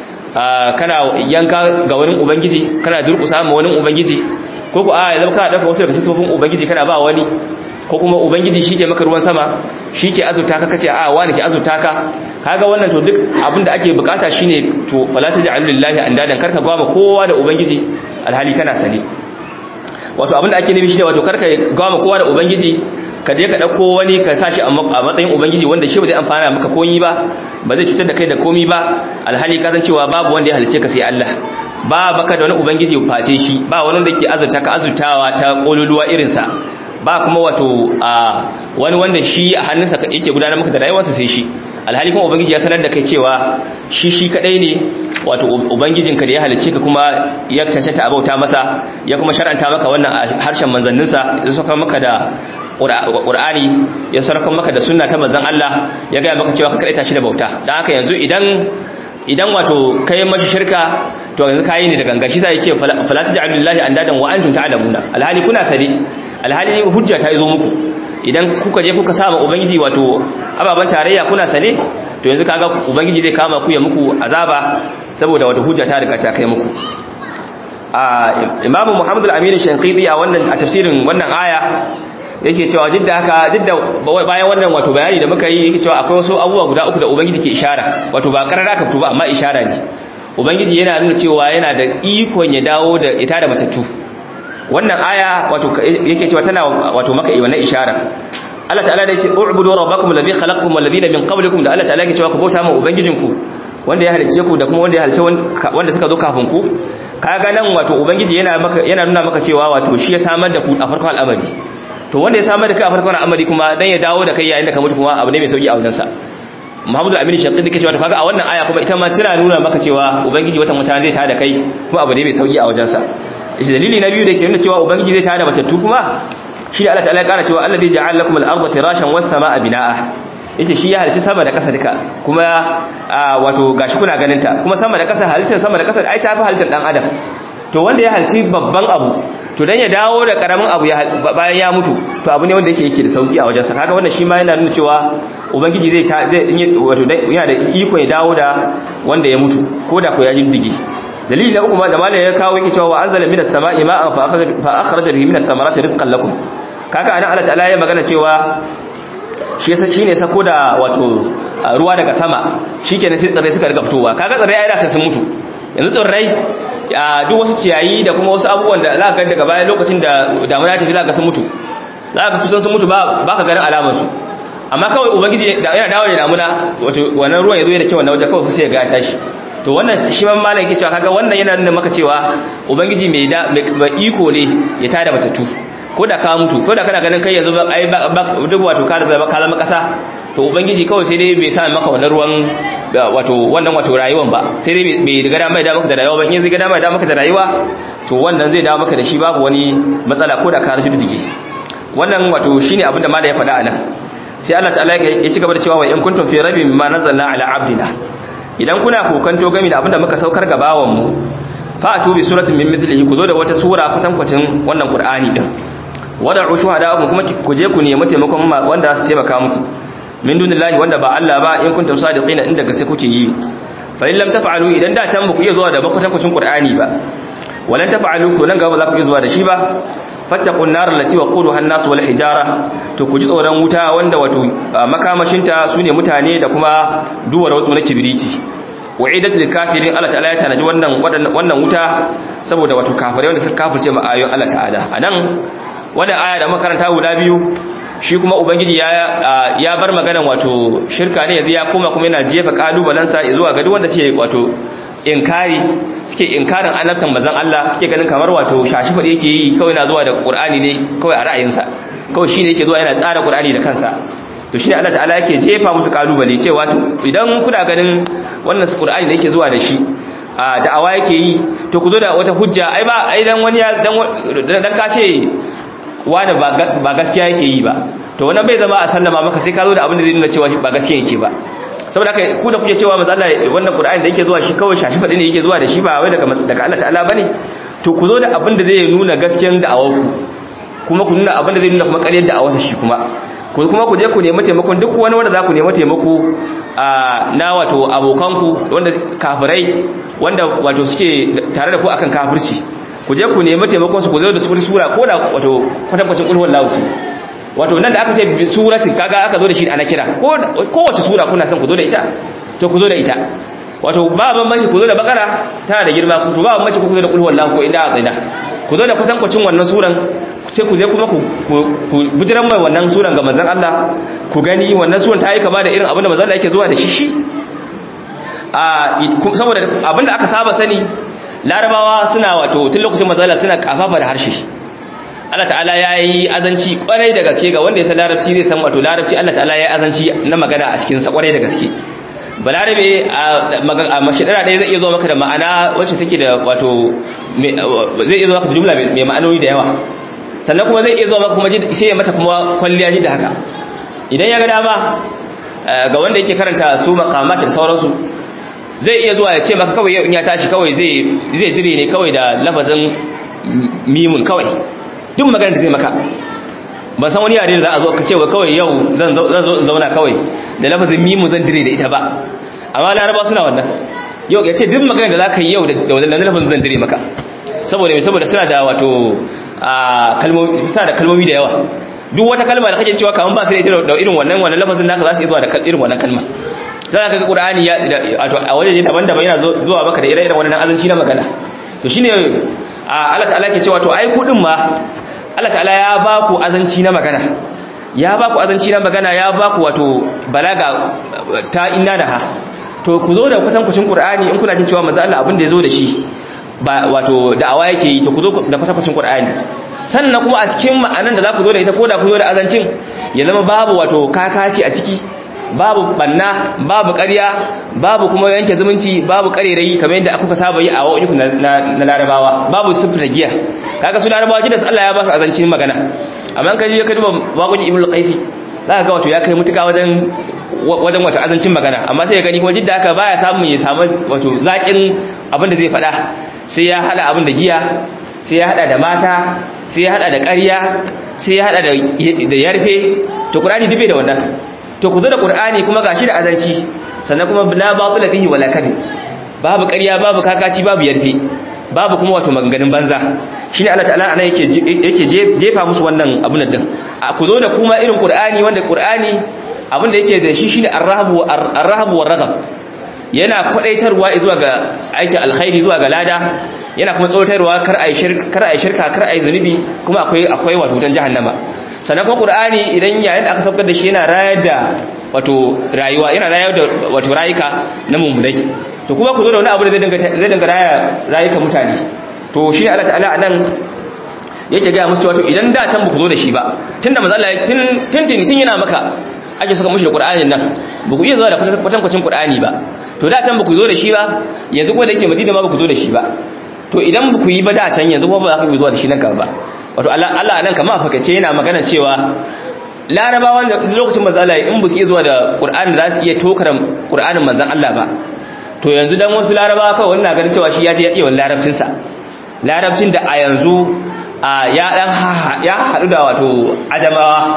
kana yanka ga wani ubangiji kana durƙusa ma wani ubangiji ko ku a yanzu kana dauka wasu daga sifofin ubangiji kana ba wani ko kuma ubangiji shi ke maka ruwan sama shi ke azurta ka kace a wani ke azurta ka kaga wannan to duk abin da ake bukata shine to wala taj'alu lillahi andadan karka gwama kowa da ubangiji alhali kana sane wato abin da ake nufi shine wato karka gwama kowa da ubangiji ka je ka dauko wani ka sashi a matsayin ubangiji wanda shi ba zai amfana maka komai ba ba zai cutar da kai da komai ba alhali ka san cewa babu wanda ya halice ka sai Allah ba baka da wani ubangiji face shi ba wani wanda ke azurta ka azurtawa ta kololuwa irinsa ba kuma wato wani wanda shi a hannunsa yake gudanar maka da rayuwarsa sai shi alhali kuma ubangiji ya sanar da kai cewa shi shi kadai ne wato ubangijinka da ya halicce ka kuma ya cancanta a bauta masa ya kuma shar'anta maka wannan a harshen manzanninsa ya saka maka da Qur'ani ya sarkar maka da sunna ta manzon Allah ya ga maka cewa ka kadaita shi da bauta dan haka yanzu idan idan wato kai mashi shirka to yanzu kayi ne da gangan shi sai ce fala taj'alu lillahi andadan wa antum ta'lamuna alhali kuna sani alhali hujja ta zo muku idan kuka je kuka sama ubangiji wato ababan tarayya kuna sane to yanzu kaga ubangiji zai kama ku ya muku azaba saboda wato hujja ta riga ta kai muku a imamu muhammad al-amin shanqidi a wannan a tafsirin wannan aya yake cewa duk da haka duk da bayan wannan wato bayani da muka yi yake cewa akwai wasu abubuwa guda uku da ubangiji ke ishara wato ba karara ka fito ba amma ishara ne ubangiji yana nuna cewa yana da ikon ya dawo da ita da matattu wannan aya wato yake cewa tana wato maka wannan ishara Allah ta'ala da yace u'budu rabbakum alladhi khalaqakum wal ladina min qablikum da Allah ta'ala yake cewa ku bauta ma ubangijinku wanda ya halicce ku da kuma wanda ya halicce wanda suka zo kafin ku kaga nan wato ubangiji yana maka yana nuna maka cewa wato shi ya samar da ku a farkon al'amari to wanda ya samar da kai a farkon al'amari kuma dan ya dawo da kai yayin da ka mutu kuma abu ne mai sauki a wajensa Muhammadu Aminu Shaqqi yake cewa to kaga a wannan aya kuma ita ma tana nuna maka cewa ubangiji wata mutane zai tada kai kuma abu ne mai sauki a wajensa shi dalili na biyu da ke nuna cewa ubangiji zai tada matattu kuma shi da Allah ta'ala ya kara cewa allazi ja'ala lakum al-ardha firashan was samaa binaa yace shi ya halitta sama da ƙasa duka kuma wato gashi kuna ganin ta kuma sama da ƙasa halittar sama da ƙasa ai ta fi halittar dan adam to wanda ya halitta babban abu to dan ya dawo da karamin abu bayan ya mutu to abu ne wanda yake yake da sauki a wajensa kaga wannan shi ma yana nuna cewa ubangiji zai zai wato yana da iko ya dawo da wanda ya mutu ko da ko ya jindige dalili na uku ma da malai ya kawo yake cewa wa anzala minas sama'i ma'an fa akhraja fa akhraja bihi minat thamarati rizqan lakum kaga anan Allah ta'ala ya magana cewa shi yasa shine sako da wato ruwa daga sama shikenan sai tsirrai suka riga fitowa kaga tsirrai ai da sai sun mutu yanzu tsirrai duk wasu ciyayi da kuma wasu abubuwan da za ka ga daga bayan lokacin da damuna ta fi za ka sun mutu za ka kusan sun mutu ba ka ganin alamar su amma kawai ubangiji yana dawo da damuna wato wannan ruwan ya zo da kyau wannan wajen kawai sai ya ga ya tashi to wannan shi man malam yake cewa kaga wannan yana nuna maka cewa ubangiji mai da mai iko ne ya tada matattu ko da ka mutu ko da kana ganin kai yanzu ai duk wato ka da ka zama kasa to ubangiji kawai sai dai bai sa maka wannan ruwan wato wannan wato rayuwan ba sai dai bai riga da mai da maka da rayuwa ba in zai ga da mai da maka da rayuwa to wannan zai dawo maka da shi babu wani matsala ko da ka rashin dige wannan wato shine abin da malai ya faɗa anan sai Allah ta'ala ya ci gaba da cewa wa in kuntum fi rabbin mimma nazzalna ala abdina idan kuna kokanto game da abin da muka saukar ga bawan mu fa atu bi suratin min mithlihi ku zo da wata sura kutankwacin wannan qur'ani din wada'u shuhada'akum kuma ku je ku nemi taimakon wanda su taimaka muku min dunillahi wanda ba Allah ba in kuntum sadiqina inda gaske kuke yi fa in lam taf'alu idan da can ku iya zuwa da makwatankwacin qur'ani ba walan taf'alu to nan gaba za ku iya zuwa da shi ba fattaqun nar allati waquduha an-nas wal hijara to ku ji tsoron wuta wanda wato makamashinta sune mutane da kuma duwar wato na kibiriti wa'idat lil kafirin Allah ta'ala ya tanaji wannan wannan wuta saboda wato kafirai wanda suka kafirce ma ayoyin Allah ta'ala anan wannan aya da makaranta guda biyu shi kuma ubangiji ya ya bar maganan wato shirka ne yanzu ya koma kuma yana jefa kalubalen sa zuwa ga duk wanda suke wato inkari suke inkarin annabtan manzon Allah suke ganin kamar wato shashi fadi yake yi kawai na zuwa da Qur'ani ne kawai a ra'ayinsa kawai shine yake zuwa yana tsara Qur'ani da kansa to shine Allah ta'ala yake jefa musu kalubale cewa to idan kuna ganin wannan Qur'ani da yake zuwa da shi a da'awa yake yi to ku zo da wata hujja ai ba ai dan wani ya dan dan ka ce wani ba gaskiya yake yi ba to wannan bai zama a sallama maka sai ka zo da abin da zai nuna cewa ba gaskiya yake ba saboda haka ku da kuke cewa manzo Allah wannan Qur'ani da yake zuwa shi kawai shashi fadi ne yake zuwa da shi ba wai daga daga Allah ta'ala bane to ku zo da abin da zai nuna gaskiyar da'awar ku kuma ku nuna abin da zai nuna kuma ƙaryar da'awar shi kuma ku kuma ku je ku nemi taimakon duk wani wanda za ku nemi taimako na wato abokanku wanda kafirai wanda wato suke tare da ku akan kafirci ku je ku nemi taimakon su ku zo da sura ko da wato kwatankwacin ulhuwar lauti wato nan da aka ce suratin kaga aka zo da shi ana kira kowace sura kuna son ku zo da ita to ku zo da ita wato ba bambanci ku zo da bakara tana da girma to ba bambanci ku zo da ulhuwar lahu ko inda azina ku zo da kwatankwacin wannan suran sai ku je kuma ku bujiran mai wannan suran ga manzon Allah ku gani wannan suran ta yi kama da irin abinda manzon Allah yake zuwa da shi shi a saboda abinda aka saba sani larabawa suna wato tun lokacin manzon Allah suna kafafa da harshe Allah ta'ala ya yi azanci kwarai da gaske ga wanda ya san larabci zai san wato larabci Allah ta'ala ya yi azanci na magana a cikin sa kwarai da gaske balarabe a mashidara ɗaya zai iya zo maka da ma'ana wacce take da wato zai iya zo maka jumla mai ma'anoni da yawa sannan kuma zai iya zo maka kuma sai ya mata kuma kwalliya ji da haka idan ya ga dama ga wanda yake karanta su makamat da sauransu zai iya zuwa ya ce maka kawai in ya tashi kawai zai zai dire ne kawai da lafazin mimun kawai duk magana da zai maka ban san wani yare da za a zo ka ce wa kawai yau zan zo in zauna kawai da lafazin mimun zan dire da ita ba amma laraba suna wannan yau ya ce duk magana da za ka yi yau da wannan lafazin zan dire maka saboda mai saboda suna da wato kalmomi suna da kalmomi da yawa duk wata kalma da kake cewa kaman ba su da ita da irin wannan wannan lafazin naka za su yi zuwa da irin wannan kalma za ka ga qur'ani ya wato a wajeje daban-daban yana zuwa maka da ire-iren wannan azanci na magana to shine Allah ta'ala ke cewa to ai kudin ma Allah ta'ala ya ba ku azanci na magana ya ba ku azanci na magana ya ba ku wato balaga ta inna da ha to ku zo da kusan kucin qur'ani in kuna jin cewa manzo Allah abin da ya zo da shi ba wato da'awa yake yi to ku zo da kusan kucin qur'ani sannan kuma a cikin ma'anan da za ku zo da ita ko da ku zo da azancin ya zama babu wato kakaci a ciki babu banna babu ƙarya babu kuma yanke zumunci babu ƙarerayi kamar yadda aka saba yi a wa'uku na larabawa babu sifra giya kaga su larabawa gidansu Allah ya ba su azancin magana amma kan je ka duba waƙoƙin ibnu qaisi za ka ga wato ya kai mutuka wajen wajen wato azancin magana amma sai ya gani kuma jidda haka baya samu ya samu wato zaƙin abin da zai faɗa sai ya hada abin da giya sai ya hada da mata sai ya hada da ƙarya sai ya hada da yarfe to qur'ani dube da wannan to ku zo da qur'ani kuma gashi da azanci sannan kuma la batila fihi wala kadhib babu ƙarya babu kakaci babu yarfe babu kuma wato maganganun banza shine Allah ta'ala anan yake yake jefa musu wannan abun din ku zo da kuma irin qur'ani wanda qur'ani abin da yake da shi shine ar-rahbu ar-rahbu war-raghab yana kwadaitarwa zuwa ga aikin alkhairi zuwa ga lada yana kuma tsotarwa kar ai shirka kar ai shirka kar ai zunubi kuma akwai akwai wato wutan jahannama sannan kuma qur'ani idan yayin da aka saukar da shi yana rayar da wato rayuwa yana rayar da wato rayuka na mummunai to kuma ku zo da wani abu da zai dinga zai dinga raya rayuka mutane to shi Allah ta'ala anan yake ga musu wato idan da can ba ku zo da shi ba tunda manzo Allah tun tuntuni tun yana maka ake saka mushi da Qur'anin nan ba ku iya zuwa da kwatankwacin Qur'ani ba to da can ba ku zo da shi ba yanzu kuma da yake Madina ma ba ku zo da shi ba to idan ba ku yi ba da can yanzu kuma ba za ku yi zuwa da shi nan gaba ba wato Allah Allah nan kamar fakace yana magana cewa larabawan da lokacin manzo Allah in ba su iya zuwa da Qur'ani za su iya tokar Qur'anin manzon Allah ba to yanzu dan wasu larabawa kawai wannan ganin cewa shi ya je ya iya larabcin sa larabcin da a yanzu ya dan ya hadu da wato adamawa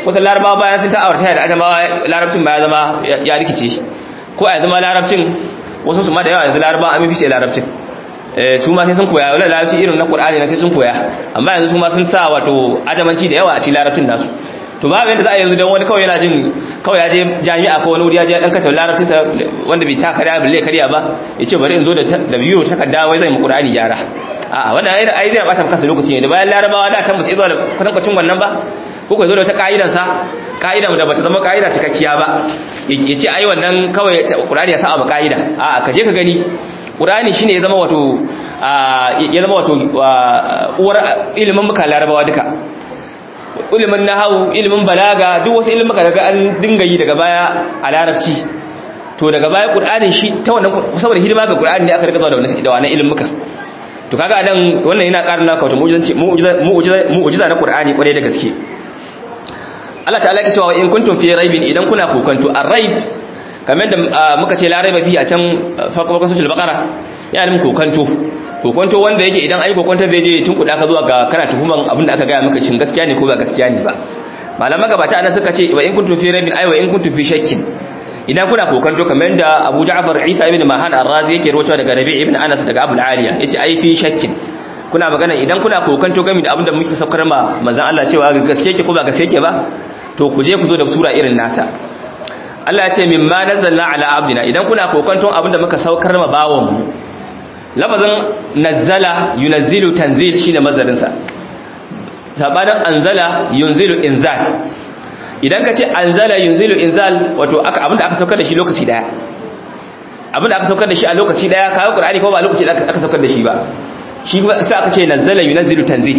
wata larabawa bayan sun ta aurata da adamawa larabcin ba ya zama ya rikice ko a zama larabcin wasu su ma da yawa yanzu larabawa an fi sai larabcin su ma sai sun koya wala larabci irin na qur'ani na sai sun koya amma yanzu su ma sun sa wato adamanci da yawa a cikin larabcin nasu to babu yadda za a yanzu don wani kawai yana jin kawai ya je jami'a ko wani wuri ya je dan kata larabcin sa wanda bai ta karya balle karya ba ya ce bari in zo da biyu takarda wai zai mu qur'ani gyara a'a wannan ai ai zai bata maka lokaci ne da bayan larabawa da can ba su izo da kwatankwacin wannan ba ko kai zo da wata ka'idan sa ka'idan da bata zama ka'ida cikakkiya ba ya ce ai wannan kawai qur'ani ya sa abu ka'ida a'a ka je ka gani qur'ani shine ya zama wato ya zama wato uwar ilimin muka larabawa duka ilimin nahawu ilimin balaga duk wasu ilimin daga an dinga yi daga baya a larabci to daga baya qur'anin shi ta wannan saboda hidima ga qur'ani ne aka rika zuwa da wannan da wannan ilimin to kaga nan wannan yana ƙara naka wato mu'jizanci mu'jiza mu'jiza na qur'ani kwarai da gaske Allah ta'ala yake cewa in kuntum fi raibin idan kuna kokanto ar-raib kamar da muka ce la raiba fi a can farko farkon suratul baqara yana nufin kokanto kokonto wanda yake idan ai kokonto zai je tun kuɗa ka zuwa ga kana tuhuman abin da aka gaya maka cin gaskiya ne ko ba gaskiya ne ba malaman gabata ana suka ce wa in kuntum fi rabbin ai wa in kuntum fi shakkin idan kuna kokonto kamar da Abu Ja'far Isa ibn Mahan Ar-Razi yake rawaito daga Rabi ibn Anas daga Abu Aliya yace ai fi shakkin kuna magana idan kuna kokonto game da abin da muke saukar ma manzon Allah cewa gaskiya ke ko ba gaskiya ke ba to ku je ku zo da sura irin nasa Allah ya ce mimma nazzalna ala abdina idan kuna kokonton abin da muka saukar ma bawon mu lafazin nazzala yunazzilu tanzil shine mazarin sa sabanin anzala yunzilu inzal idan ka ce anzala yunzilu inzal wato aka abinda aka saukar da shi lokaci daya abinda aka saukar da shi a lokaci daya kawo qur'ani ko ba lokaci da aka saukar da shi ba shi sai aka ce nazzala yunazzilu tanzil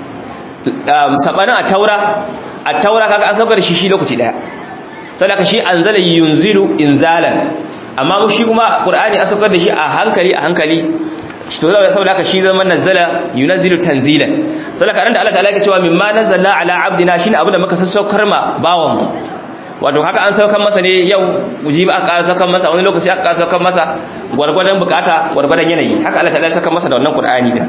sabanin at-taura at-taura kaga an saukar da shi shi lokaci daya saboda shi anzala yunzilu inzalan amma shi kuma qur'ani an saukar da shi a hankali a hankali to saboda haka shi zaman nazala yunzilu tanzilan saboda kan da Allah ta'ala yake cewa mimma nazzalna ala abdina shine abin da muka sassaukar ma bawan mu wato haka an saukar masa ne yau ujibi aka saukar masa wani lokaci aka saukar masa gwargwadon bukata gwargwadon yanayi haka Allah ta'ala ya saukar masa da wannan qur'ani da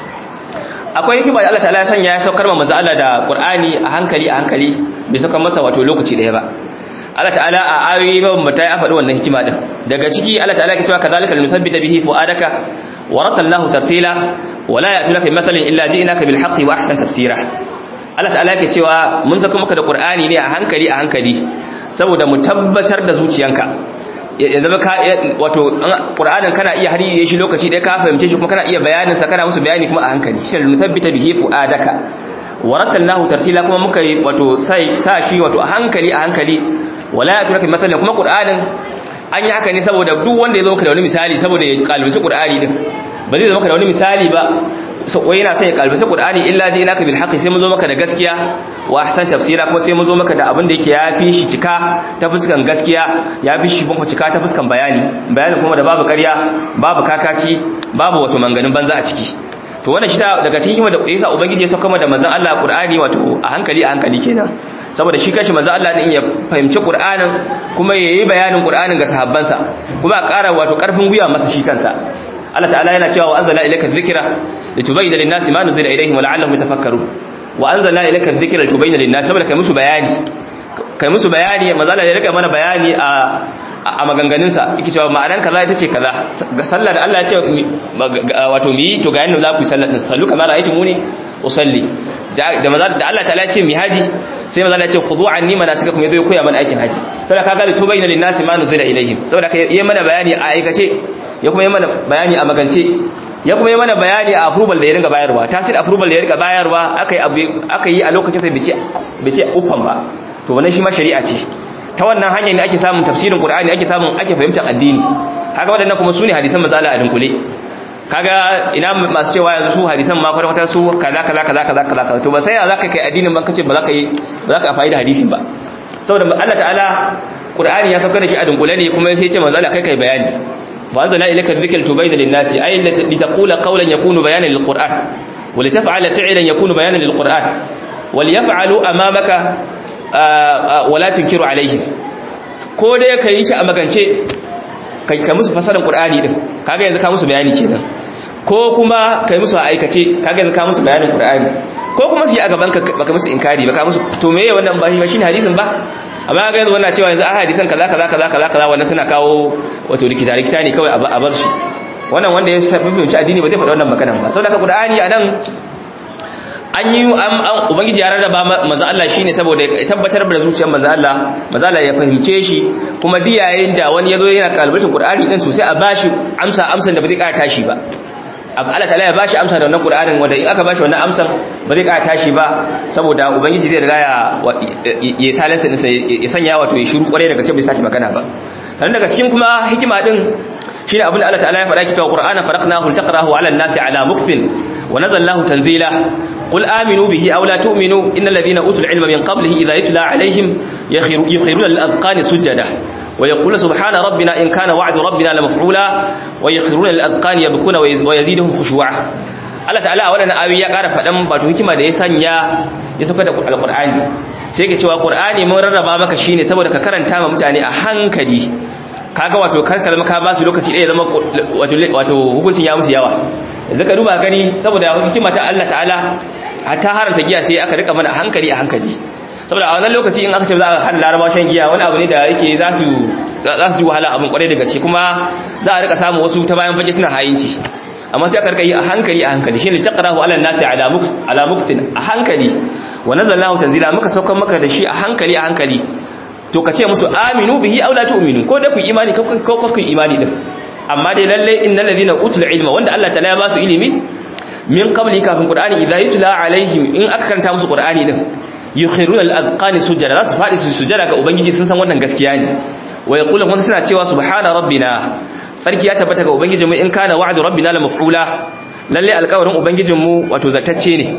akwai hikima da Allah ta'ala ya sanya ya saukar ma manzo Allah da qur'ani a hankali a hankali bai saukar masa wato lokaci daya ba Allah ta'ala a ayoyi mabambata ya faɗi wannan hikima din daga ciki Allah ta'ala ya cewa kadhalika linuthabbita bihi fu'adaka wa ratallahu tartila wa la ya'tunaka bimathalin illa ji'naka bil haqqi wa ahsan tafsira Allah ta'ala yake cewa mun saka maka da Qur'ani ne a hankali a hankali saboda mu tabbatar da zuciyanka ya zama ka wato Qur'anin kana iya hariye shi lokaci ɗaya ka fahimce shi kuma kana iya bayanin sa kana musu bayani kuma a hankali shi linuthabbita bihi fu'adaka wa ratallahu tartila kuma muka wato sai sa shi wato a hankali a hankali wala ya turaka matsalin kuma ƙur'anin an yi haka ne saboda duk wanda ya zo maka da wani misali saboda ya kalbaci ƙur'ani din ba zai zo maka da wani misali ba wai yana son ya kalbaci ƙur'ani illa ji naka bil haqqi sai mun zo maka da gaskiya wa ahsan tafsira kuma sai mun zo maka da abin da yake yafi shi cika ta fuskan gaskiya yafi shi kuma cika ta fuskan bayani bayani kuma da babu ƙarya babu kakaci babu wato manganin banza a ciki to wannan shi daga cikin hikima da yasa ubangiji ya sauka da manzon Allah Qur'ani wato a hankali a hankali kenan saboda shi kashi manzon Allah din ya fahimci Qur'anin kuma yayi bayanin Qur'anin ga sahabbansa kuma a ƙara wato ƙarfin gwiwa masa shi kansa Allah ta'ala yana cewa wa anzala ilayka dhikra litubayyana lin-nasi ma nuzila ilayhim wa la'allahum yatafakkarun wa anzalna ilayka dhikra litubayyana lin-nasi saboda kai musu bayani kai musu bayani manzon Allah ya rika mana bayani a a maganganunsa yake cewa ma'anan kaza ita ce kaza ga sallah da Allah ya ce wato mi to ga yanda za ku yi sallah din sallu kamar ra'aytu muni usalli da maza da Allah ta'ala ya ce mi haji sai maza ya ce khudhu anni manasikakum yazo ya koya mana aikin haji saboda kaga da tubayna lin nasi ma nuzila ilaihim saboda kai yi mana bayani a aikace ya kuma yi mana bayani a magance ya kuma yi mana bayani a approval da ya ringa bayarwa tasir approval da ya ringa bayarwa akai aka yi a lokacin sai bice bice uffan ba to wannan shi ma shari'a ce ta wannan hanyar ne ake samun tafsirin Qur'ani ake samun ake fahimtar addini kaga waɗannan kuma sune hadisan mazala a dunkule kaga ina masu cewa yanzu su hadisan ma kwata su kaza kaza kaza kaza kaza to ba sai ya zaka kai addinin ba kace ba zaka yi ba zaka amfani da hadisin ba saboda Allah ta'ala Qur'ani ya saukar da shi a dunkule ne kuma sai ya ce manzo Allah kai kai bayani wa anzalna ilayka dhikra tubayyana lin-nasi ay litaqula qawlan yakunu bayanan lil-Qur'an wa litaf'ala fi'lan yakunu bayanan lil-Qur'an wal yaf'alu amamaka wala tunkiru alaihim ko dai ka yi shi a magance kai ka musu fasarar qur'ani din kaga yanzu ka musu bayani kenan ko kuma kai musu a aikace kaga yanzu ka musu bayanin qur'ani ko kuma su yi a gaban ka baka musu inkari baka musu to meye wannan ba shi shine hadisin ba amma ga yanzu wannan cewa yanzu a hadisan kaza kaza kaza kaza kaza wannan suna kawo wato likita likita ne kawai a bar shi wannan wanda ya fahimci addini ba zai faɗi wannan maganan ba saboda ka Qur'ani anan an yi ubangiji ya rarraba manzo Allah shine saboda ya tabbatar da zuciyar manzo Allah manzo Allah ya fahimce shi kuma diyayen da wani yazo yana kalbatin Qur'ani din sosai a bashi amsa amsan da ba zai ƙara tashi ba Allah ta'ala ya bashi amsa da wannan Qur'anin wanda in aka bashi wannan amsan ba zai ƙara tashi ba saboda ubangiji zai riga ya ya salansa din ya sanya wato ya shiru kware daga cikin bai saki magana ba sannan daga cikin kuma hikima din shine abin da Allah ta'ala ya faɗa kita Qur'ana faraqnahu taqrahu 'ala an-nasi 'ala mukfin wa nazzalnahu tanzila قل آمنوا به أو لا تؤمنوا إن الذين أوتوا العلم من قبله إذا يتلى عليهم يخرون للأذقان سجدا ويقول سبحان ربنا إن كان وعد ربنا لمفعولا ويخرون للأذقان يبكون ويزيدهم خشوعا Allah ta'ala a wannan ayoyi ya ƙara faɗan wato hikima da ya sanya ya sauka da alƙur'ani sai yake cewa ƙur'ani mun rarraba maka shine saboda ka karanta ma mutane a hankali kaga wato karkar maka ba su lokaci ɗaya zama wato hukuncin ya musu yawa yanzu ka duba gani saboda hikima ta Allah ta'ala hatta haranta giya sai aka rika mana hankali a hankali saboda a wannan lokaci in aka ce za a hada laraba shan giya wani abu ne da yake za su za su ji wahala abin kwarai da gaske kuma za a rika samun wasu ta bayan fage suna hayinci amma sai aka rika yi a hankali a hankali shine taqrahu ala nasi ala muks ala muktin a hankali wa nazzalnahu tanzila muka saukar maka da shi a hankali a hankali to ka ce musu aminu bihi aw la tu'minu ko da ku imani ko ko ku imani din amma dai lalle innal ladina utul ilma wanda Allah ta'ala ya ba su ilimi min qabli kafin qur'ani idza yutla alaihim in aka karanta musu qur'ani din yukhiruna al-azqani sujada za su fadi su sujada ga ubangiji sun san wannan gaskiya ne wa yaqulu kuma suna cewa subhana rabbina sarki ya tabbata ga ubangijinmu in kana wa'du rabbina la maf'ula lalle alƙawarin ubangijinmu wato zatacce ne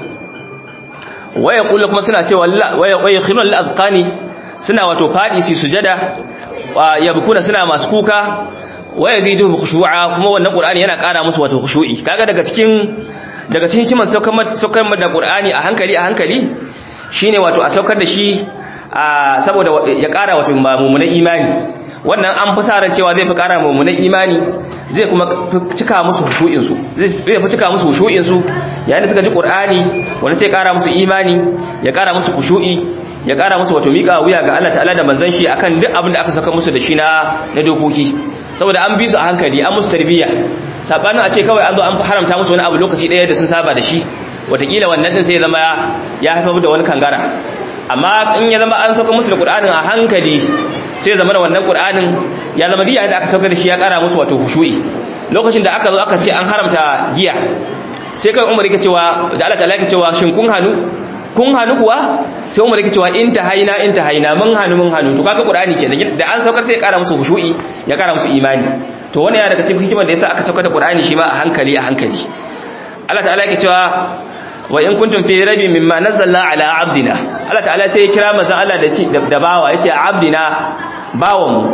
wa yaqulu kuma suna cewa wa yukhiruna al-azqani suna wato fadi su sujada yabkuna suna masu kuka wa yazidu khushu'a kuma wannan qur'ani yana ƙara musu wato khushu'i kaga daga cikin daga cikin kiman saukar saukar da qur'ani a hankali a hankali shine wato a saukar da shi saboda ya ƙara wato mummunan imani wannan an fi sa ran cewa zai fi ƙara mummunan imani zai kuma cika musu khushu'in su zai fi cika musu khushu'in su yayin da suka ji qur'ani wanda sai ƙara musu imani ya ƙara musu khushu'i ya ƙara musu wato miƙa wuya ga Allah ta'ala da manzon shi akan duk abin da aka saka musu da shi na na dokoki saboda an bi su a hankali an musu tarbiyya sabanin a ce kawai an zo an haramta musu wani abu lokaci ɗaya da sun saba da shi watakila wannan din sai ya zama ya haifar da wani kangara amma in ya zama an sauka musu da qur'anin a hankali sai ya zama da wannan qur'anin ya zama giya da aka sauka da shi ya ƙara musu wato hushu'i lokacin da aka zo aka ce an haramta giya sai kai umar yake cewa da Allah ta'ala yake cewa shin kun hanu kun hannu kuwa sai umar yake cewa in ta haina in ta haina mun hannu mun hannu to kaga qur'ani kenan da an saukar sai ya kara musu khushu'i ya kara musu imani to wannan yana daga cikin hikimar da yasa aka saukar da qur'ani shi ma a hankali a hankali Allah ta'ala yake cewa wa in kuntum fi rabi mimma nazzalna ala abdina Allah ta'ala sai ya kira manzon Allah da ci da bawa yace abdina bawan mu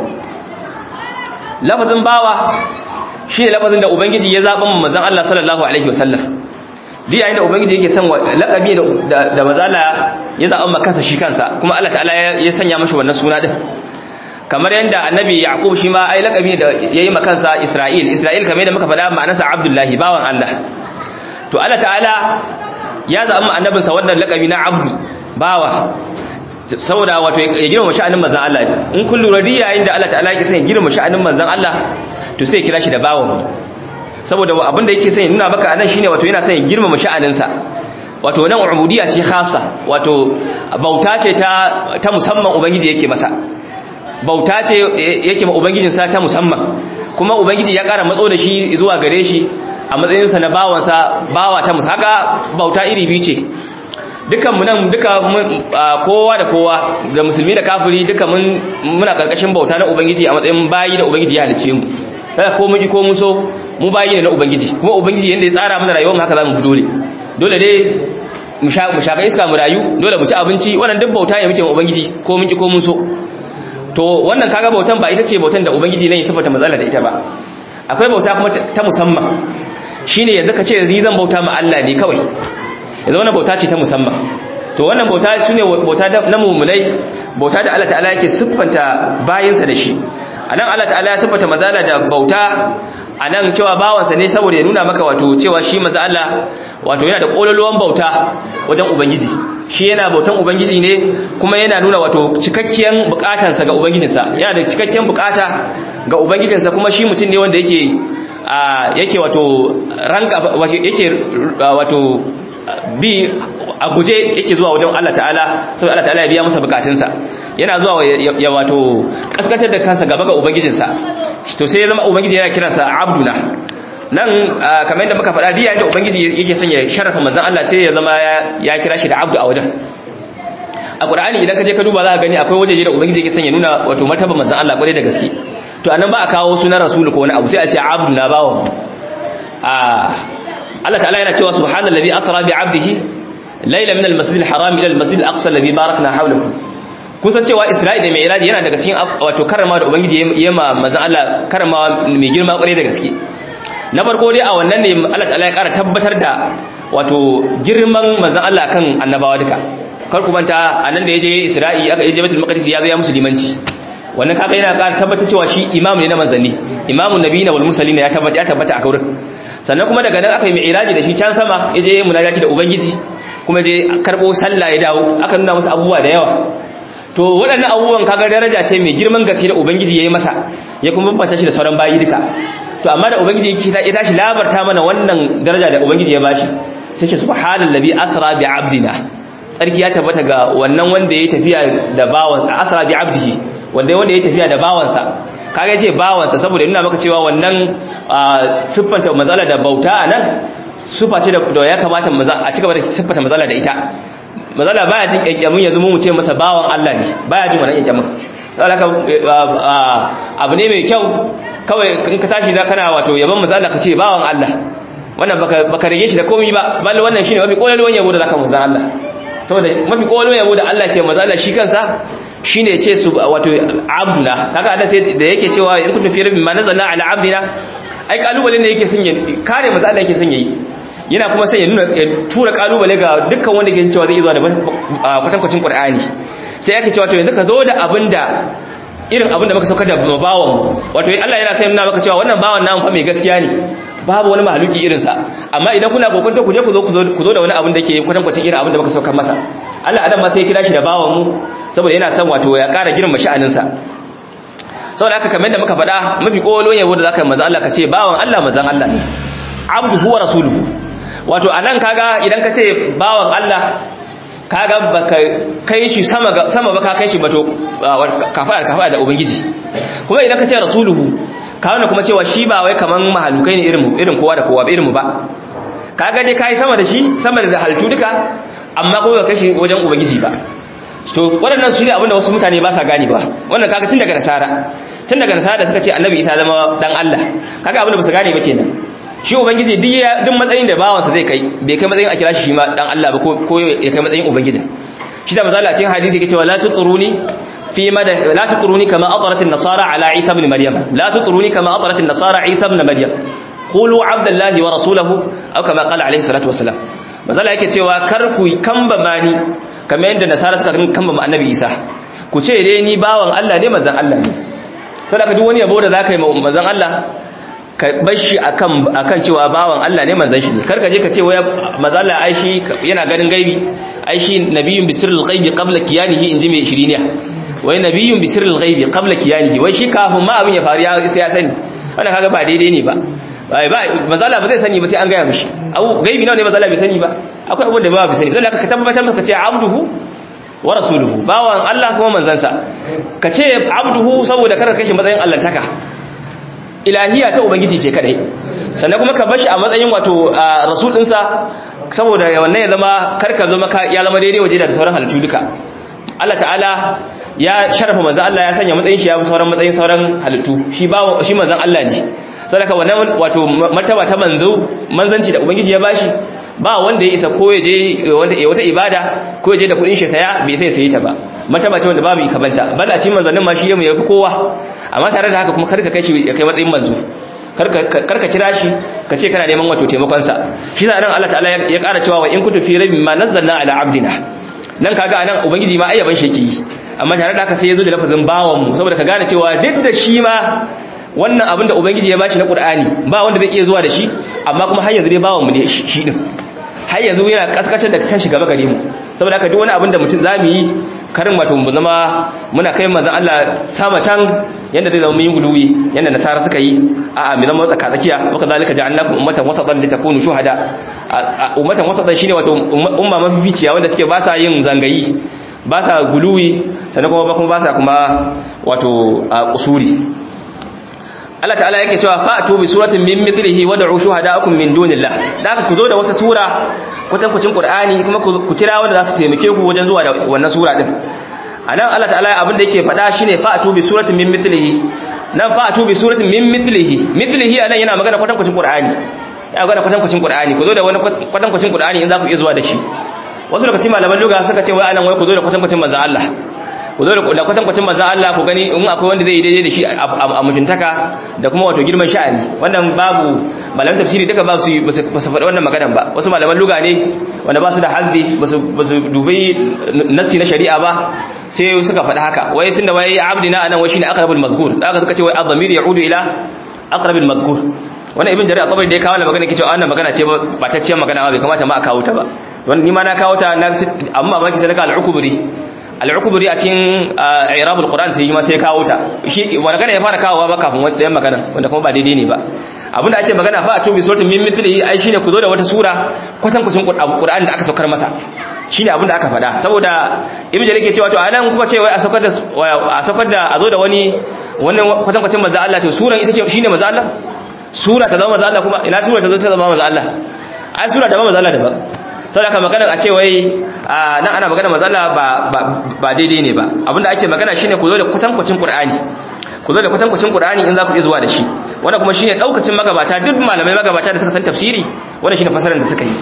lafazin bawa shi ne lafazin da ubangiji ya zaba mu manzon Allah sallallahu alaihi wasallam duk yayin da ubangiji yake son laqabi da da mazala ya zaɓa maka shi kansa kuma Allah ta'ala ya sanya mashi wannan suna din kamar yanda annabi yaqub shi ma ai laqabi da yayi makansa isra'il isra'il kamar yadda muka faɗa ma'anarsa abdullahi bawan Allah to Allah ta'ala ya zaɓa annabinsa wannan laqabi na abdu bawa saboda wato ya girma sha'anin manzon Allah in kun lura yayin da Allah ta'ala yake son ya girma sha'anin manzon Allah to sai ya kira shi da bawan saboda abinda yake son ya nuna maka anan shine wato yana son ya girmama sha'aninsa wato nan ubudiyya ce khassa wato bauta ce ta ta musamman ubangiji yake masa bauta ce yake ma ubangijin sa ta musamman kuma ubangiji ya ƙara matso da shi zuwa gare shi a matsayin sa na bawan sa bawa ta musamman haka bauta iri biyu ce dukan mu nan duka kowa da kowa da musulmi da kafiri duka mun muna karkashin bauta na ubangiji a matsayin bayi da ubangiji ya halice mu kada ko mun ji ko mun so mu bayi ne na ubangiji kuma ubangiji yanda ya tsara mana rayuwar mu haka zamu bi dole dole dai mu sha mu shaka iska mu rayu dole mu ci abinci wannan duk bauta ne muke ma ubangiji ko mun ki ko mun so to wannan kaga bautan ba ita ce bautan da ubangiji ne ya sifata mazala da ita ba akwai bauta kuma ta musamman shine yanzu ka ce ni zan bauta ma Allah ne kawai yanzu wannan bauta ce ta musamman to wannan bauta shine bauta na mu'minai bauta da Allah ta'ala yake siffanta bayinsa da shi anan Allah ta'ala ya siffata mazala da bauta a nan cewa bawansa ne saboda ya nuna maka wato cewa shi manzo Allah wato yana da kololuwan bauta wajen ubangiji shi yana bautan ubangiji ne kuma yana nuna wato cikakken bukatansa ga ubangijinsa yana da cikakken bukata ga ubangijinsa kuma shi mutum ne wanda yake yake wato ranka yake wato bi a guje yake zuwa wajen Allah ta'ala saboda Allah ta'ala ya biya masa bukatunsa yana zuwa ya wato kaskatar da kansa gaba ga ubangijinsa to sai ya zama ubangiji yana kiransa abduna nan kamar yadda muka faɗa diya da ubangiji yake sanya sharafa manzon Allah sai ya zama ya kira shi da abdu a wajen a qur'ani idan ka je ka duba za ka gani akwai wajeje da ubangiji yake sanya nuna wato martaba manzon Allah kwarai da gaske to anan ba a kawo sunan rasul ko wani abu sai a ce abduna bawa a Allah ta'ala yana cewa subhanallazi asra bi 'abdihi layla min al-masjid al-haram ila al-masjid al-aqsa alladhi barakna hawlahu kusan cewa Isra'i da Mi'raj yana daga cikin wato karama da ubangiji yema manzon Allah karama mai girma kwarai da gaske na farko dai a wannan ne Allah ta'ala ya ƙara tabbatar da wato girman manzon Allah kan annabawa duka kar ku manta anan da yaje Isra'i aka yaje Baitul Maqdis ya zo ya musulmanci wannan kaga yana ƙara tabbatar cewa shi imamu ne na manzanni imamun nabiyina wal mursalin ya tabbata ya tabbata a kaurin sannan kuma daga nan aka yi mi'raji da shi can sama yaje munajati da ubangiji kuma je karbo sallah ya dawo aka nuna masa abubuwa da yawa to waɗannan abubuwan kaga daraja ce mai girman gaske da ubangiji yayi masa ya kuma bambanta shi da sauran bayi duka to amma da ubangiji ya tashi labarta mana wannan daraja da ubangiji ya bashi sai ce subhanallazi asra bi abdina tsarki ya tabbata ga wannan wanda yayi tafiya da bawan asra bi abdihi wanda wanda yayi tafiya da bawansa kaga yace bawansa saboda nuna maka cewa wannan siffanta mazala da bauta anan sufa ce da ya kamata a cigaba da siffata mazala da ita mazala baya jin kyankyamin yanzu mu ce masa bawan Allah ne baya jin wannan kyankyamin saboda abu ne mai kyau kawai in ka tashi za kana wato yaban mazala ka ce bawan Allah wannan baka baka rige shi da komai ba balle wannan shine mafi kololuwan yabo da zaka manzan Allah saboda mafi kololuwan yabo da Allah ke mazala shi kansa shine ce su wato abduna kaga da sai da yake cewa in kuntum fi rabbin ma nazalna ala abdina ai kalubale ne yake son ya kare manzo Allah yake son yayi yana kuma sai ya nuna ya tura kalubale ga dukkan wanda ke cewa zai zuwa da kwatankwacin Qur'ani sai yake cewa to yanzu ka zo da abinda irin abinda muka saukar da bawan wato Allah yana sai nuna maka cewa wannan bawan namu fa mai gaskiya ne babu wani mahaluki irin sa amma idan kuna kokonto ku je ku zo ku zo da wani abin da ke kwatankwacin irin abin da muka saukar masa Allah adam ma sai ya kira shi da bawan mu saboda yana son wato ya ƙara girma sha'anin sa saboda haka kamar da muka faɗa mafi kolon yabo da zaka yi manzo Allah ka ce bawan Allah manzon Allah ne abduhu wa rasuluhu wato anan kaga idan ka ce bawan Allah kaga baka kai shi sama sama baka kai shi bato kafara kafara da ubangiji kuma idan ka ce rasuluhu ka wanda kuma cewa shi ba wai kaman mahalukai ne irin irin kowa da kowa irin mu ba kaga dai kai sama da shi sama da halittu duka amma kuma ba kai shi wajen ubangiji ba to waɗannan su ne abinda wasu mutane ba sa gane ba wannan kaga tun daga nasara tun daga nasara da suka ce annabi isa zama dan Allah kaga abinda ba su gane ba kenan shi ubangiji duk duk matsayin da bawansa zai kai bai kai matsayin a kira shi ma dan Allah ba ko ya kai matsayin ubangiji shi da misali a cikin hadisi yake cewa la tutruni fi mada la tutruni kama atarat an-nasara ala isa ibn maryam la tutruni kama atarat an-nasara isa ibn maryam qulu abdullahi wa rasuluhu aw kama qala alayhi salatu wassalam misali yake cewa kar ku kamba mani kamar yadda nasara suka kamba annabi isa ku ce dai ni bawan Allah ne manzon Allah ne saboda duk wani yabo da zaka yi manzon Allah ka bar shi akan akan cewa bawan Allah ne manzon shi ne kar ka je ka ce wai manzon Allah ai shi yana ganin gaibi ai shi nabiyyun bisirril ghaibi qabla kiyanihi inji mai shiriniya wai nabiyyun bisirril ghaibi qabla kiyanihi wai shi kafin ma abin ya faru ya sai ya sani wannan kaga ba daidai ne ba bai ba manzon Allah ba zai sani ba sai an gaya mishi abu gaibi nawa ne manzon Allah bai sani ba akwai abin da ba bai sani sai ka tabbatar maka ce abduhu wa rasuluhu bawan Allah kuma manzansa ka ce abduhu saboda kada kashi matsayin allantaka ilahiya ta ubangiji ce kadai sannan kuma ka bashi a matsayin wato rasul dinsa saboda wannan ya zama karka zama ya zama daidai waje da sauran halittu duka Allah ta'ala ya sharafa manzon Allah ya sanya matsayin shi ya fi sauran matsayin sauran halittu shi ba shi manzon Allah ne saboda wannan wato martaba ta manzo manzanci da ubangiji ya bashi ba wanda ya isa ko ya je wata ibada ko ya je da kudin shi saya bai sai sayi ta ba martaba ce wanda babu ikabanta bal a cikin manzannin ma shi yamu yafi kowa amma tare da haka kuma karka kai shi ya kai matsayin manzo karka kira shi ka ce kana neman wato taimakon sa shi sa nan Allah ta'ala ya ƙara cewa wa in kuntu fi rabbin ma nazzalna ala abdina nan kaga anan ubangiji ma ayyaban shi yake yi amma tare da haka sai ya zo da lafazin bawan mu saboda ka gane cewa duk da shi ma wannan abin da ubangiji ya bashi na qur'ani ba wanda zai iya zuwa da shi amma kuma har yanzu dai bawan mu ne shi din har yanzu yana kaskatar da kanshi gaba gare mu saboda haka duk wani abin da mutum zamu yi karin wato mu zama muna kai manzon Allah sama can yanda zai zama mun yi guluwi yanda nasara suka yi a a mu zama tsaka tsakiya wa kadhalika ja'alnakum ummatan wasatan litakunu shuhada ummatan wasatan shine wato umma mafificiya wanda suke ba sa yin zangayi ba sa guluwi sannan kuma ba kuma ba sa kuma wato kusuri Allah ta'ala yake cewa fa'tu bi suratin min mithlihi wad'u shuhada'akum min dunillah da ku zo da wata sura kwatankwacin Qur'ani kuma ku kira wanda za su taimake ku wajen zuwa da wannan sura din anan Allah ta'ala abin da yake faɗa shine fa'tu bi suratin min mithlihi nan fa'tu bi suratin min mithlihi mithlihi anan yana magana kwatankwacin Qur'ani ya magana kwatankwacin Qur'ani ku zo da wani kwatankwacin Qur'ani in za ku iya zuwa da shi wasu daga cikin malaman lugha suka ce wai anan wai ku zo da kwatankwacin manzon Allah ku zo da kwatankwacin manzan Allah ku gani in akwai wanda zai yi daidai da shi a mutuntaka da kuma wato girman sha'ani wannan babu malaman tafsiri duka ba su ba su faɗi wannan maganan ba wasu malaman luga ne wanda ba su da hazzi ba su dubi nassi na shari'a ba sai suka faɗi haka wai sun da wai abdina anan wai shine aqrabul mazkur da aka suka ce wai adhamir ya'udu ila aqrabil mazkur wannan ibn jarir at-tabari da ya kawo magana yake cewa wannan magana ce ba ta ciyar magana ba bai kamata ma a kawo ta ba wannan ni ma na kawo ta na amma ba ki sadaka al-ukubri al-ukubri a cikin i'rabul qur'an sai ma sai kawo ta shi wanda kana ya fara kawowa ba kafin wannan magana wanda kuma ba daidai ne ba abinda ake magana fa a tubi suratul min mithlihi ai shine ku zo da wata sura kwatan kucin qur'an da aka saukar masa shine abinda aka faɗa saboda ibnu jarir ke cewa to anan kuka ce wai a saukar da a saukar da a zo da wani wannan kwatan kucin manzo Allah to suran ita ce shine manzo Allah sura ta zama manzo Allah kuma ina sura ta zo ta zama manzo Allah ai sura da manzo Allah daban saboda haka maganar a ce wai nan ana magana mazala ba daidai ne ba abinda ake magana shine ku zo da kwatankwacin qur'ani ku zo da kwatankwacin qur'ani in za ku iya zuwa da shi wanda kuma shine daukacin magabata duk malamai magabata da suka san tafsiri wanda shine fasarar da suka yi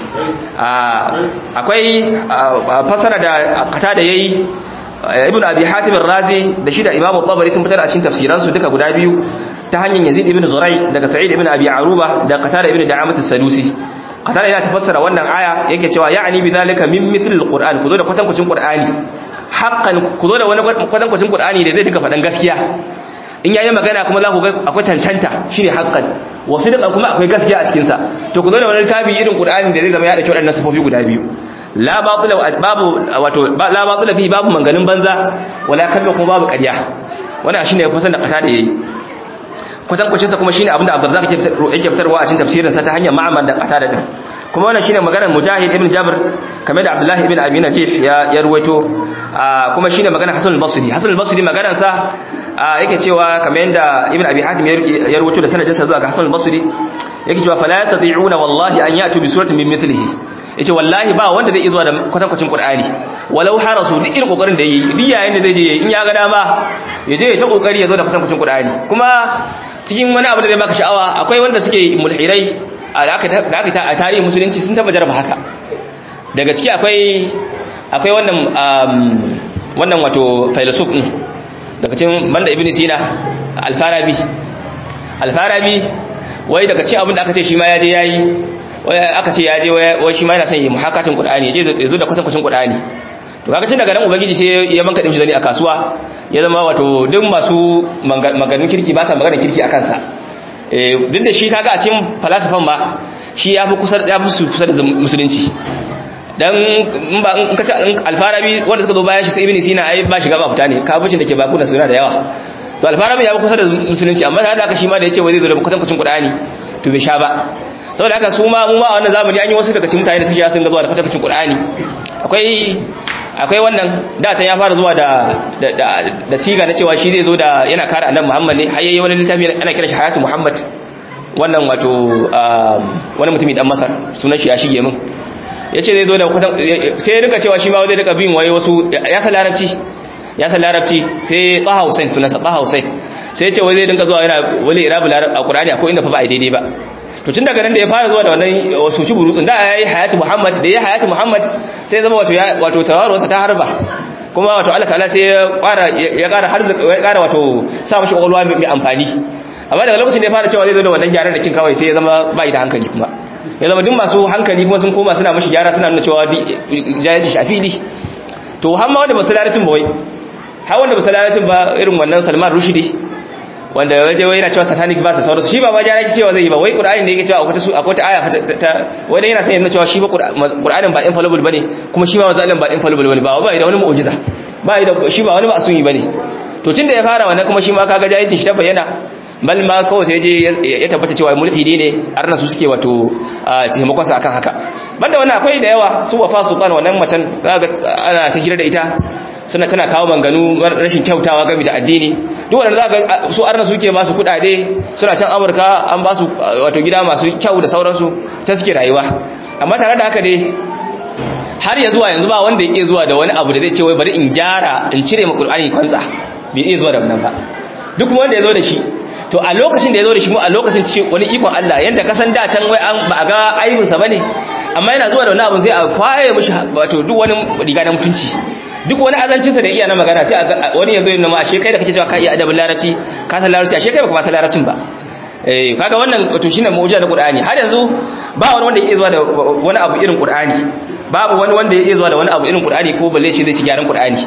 akwai fasara da kata da yayi ibnu abi hatim ar-razi da shi da imamu tabari sun fitar a cikin tafsiransu duka guda biyu ta hanyar yazid ibn zurai daga sa'id ibn abi aruba da qatada ibn da'amat as-sadusi qatada yana tafassara wannan aya yake cewa ya'ni bidhalika min mithl al-qur'an kuzo da kwatankwacin qur'ani haqqan kuzo da wani kwatankwacin qur'ani da zai duka fadan gaskiya in yayi magana kuma za ku ga akwai cancanta shine haqqan wasu duka kuma akwai gaskiya a cikin sa to kuzo da wani littafi irin qur'ani da zai zama ya dauki wadannan sifofi guda biyu la batila babu wato la batila fi babu manganin banza wala kallo kuma babu ƙarya wannan shine fasan da qatada yayi kwatankwacin sa kuma shine abinda Abdurrazzaq yake fitarwa a cikin tafsirin sa ta hanyar Ma'mar da Qatada din kuma wannan shine maganar Mujahid ibn Jabr kamar da Abdullah ibn Abi Najih ya ya ruwaito kuma shine maganar Hasan al-Basri Hasan al-Basri maganar sa yake cewa kamar yanda Ibn Abi Hatim ya ruwaito da sanadin sa zuwa ga Hasan al-Basri yake cewa fala yastati'una wallahi an ya'tu bi suratin min mithlihi yace wallahi ba wanda zai zuwa da kwatankwacin Qur'ani walau harasu duk irin kokarin da yayi duk yayin da zai je in ya ga dama ya je ya ta kokari ya zo da kwatankwacin Qur'ani kuma cikin wani abu da zai baka sha'awa akwai wanda suke mulhirai da aka a tarihin musulunci sun taba jaraba haka daga ciki akwai akwai wannan wannan wato filosof din daga cikin banda ibn sina al-farabi al-farabi wai daga cikin abin da aka ce shi ma ya je yayi wai aka ce ya je wai shi ma yana son yi muhakatin qur'ani ya je ya zo da kwatankwacin qur'ani to kaga tun daga nan ubangiji sai ya banka dimshi zani a kasuwa ya zama wato duk masu maganin kirki ba sa maganin kirki a kansa duk da shi kaga a cikin falasifan ba shi ya fi kusa ya fi su kusa da musulunci dan in ba in kace alfarabi wanda suka zo bayan shi sai ibn sina ai ba shiga ba fita ne kabucin da ke baku da suna da yawa to alfarabi ya fi kusa da musulunci amma da haka shi ma da yace wai zai zo da kwatankwacin qur'ani to bai sha ba saboda haka su ma mu ma a wannan zamani an yi wasu daga cikin mutane da suke sun ga zuwa da kwatankwacin qur'ani akwai akwai wannan datan ya fara zuwa da da siga na cewa shi zai zo da yana kare annabi Muhammad ne har yayi wani littafi ana kira shi Hayatu Muhammad wannan wato wani mutumi dan Masar sunan shi ya shige min yace zai zo da sai ya rika cewa shi ma zai rika bin waye wasu ya san larabci ya san larabci sai Taha Hussein sunansa Taha Hussein sai ya ce wai zai dinka zuwa yana wali irabul Qur'ani akwai inda fa ba daidai ba to tun daga nan da ya fara zuwa da wannan suci burutsun da ya yi hayatu muhammad da ya hayatu muhammad sai zama wato wato tawarwarsa ta harba kuma wato Allah ta'ala sai ya ƙara ya ƙara har ya ƙara wato sa mashi ƙwaƙwalwa mai amfani amma daga lokacin da ya fara cewa zai zo da wannan gyaran da kin kawai sai ya zama ba da hankali kuma ya zama duk masu hankali kuma sun koma suna mashi gyara suna nuna cewa jahilci shafidi to har ma wanda ba su laratin ba wai har wanda ba su laratin ba irin wannan salman rushidi wanda waje wai yana cewa satanic ba sa sauransu shi ba ma jara cewa zai yi ba wai qur'ani ne yake cewa akwai su akwai ta aya ta wanda yana sai yana cewa shi ba qur'anin ba infallible bane kuma shi ba manzo Allah ba infallible bane ba ba da wani mu'jiza ba da shi ba wani ma'sumi bane to tunda ya fara wannan kuma shi ma kaga jahilcin shi ta bayyana bal ma kawai sai je ya tabbata cewa mulhidi ne arna su suke wato taimakon sa akan haka banda wannan akwai da yawa su wafa sultan wannan macen kaga ana ta hira da ita suna tana kawo manganu rashin kyautawa game da addini duk wanda zaka su arna suke ba su kudade suna can Amurka an ba su wato gida masu kyau da sauransu ta suke rayuwa amma tare da haka dai har ya zuwa yanzu ba wanda yake zuwa da wani abu da zai ce wai bari in gyara in cire ma Qur'ani kwansa bai iya zuwa da wannan ba duk wanda ya zo da shi to a lokacin da ya zo da shi mu a lokacin cikin wani ikon Allah yanda ka san da can wai an ba a ga aibinsa bane amma yana zuwa da wani abu zai a kwaye mishi wato duk wani riga na mutunci duk wani azancinsa da iya na magana sai wani yanzu yana ma ashe kai da kake cewa ka iya adabin larabci ka san larabci ashe kai baka ma san larabcin ba eh kaga wannan wato shine mu'jiza na Qur'ani har yanzu ba wani wanda yake zuwa da wani abu irin Qur'ani babu wani wanda yake zuwa da wani abu irin Qur'ani ko balle shi zai ci gyaran Qur'ani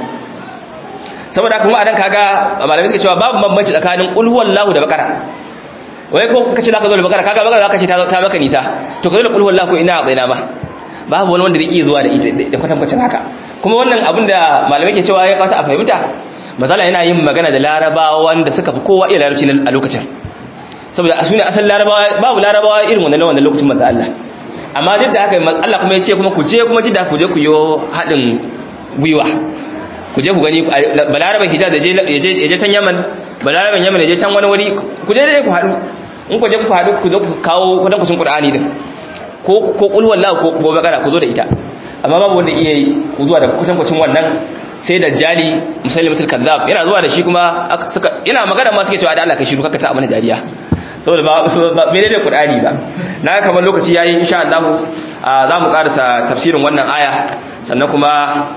saboda kuma adan kaga malamai suka cewa babu bambanci tsakanin qul huwallahu da bakara wai ko kace zaka zo da bakara kaga bakara zaka ce ta ta maka nisa to ka zo da qul huwallahu ko ina zaina ba babu wani wanda zai iya zuwa da ita da kwatankwacin haka kuma wannan abin da malamai ke cewa ya kawata a fahimta mazala yana yin magana da larabawa wanda suka fi kowa iya larabci a lokacin saboda su ne asal larabawa babu larabawa irin wannan wannan lokacin manzo Allah amma duk da haka Allah kuma ya ce kuma ku je kuma jidda ku je ku yi haɗin gwiwa ku je ku gani balaraban hijaz da ya je can yaman balaraban yaman ya je can wani wuri ku je dai ku haɗu in ku je ku haɗu ku zo ku kawo kwatankwacin qur'ani din ko ko qul wallahu ko ko bakara ku zo da ita amma babu wanda iya ku zuwa da kwatankwacin wannan sai da jali musallimatul kazzab yana zuwa da shi kuma suka yana magana ma suke cewa da Allah ka shiru kaka ta amana jariya saboda ba mene da qur'ani ba na kamar lokaci yayi insha Allah za mu karasa tafsirin wannan aya sannan kuma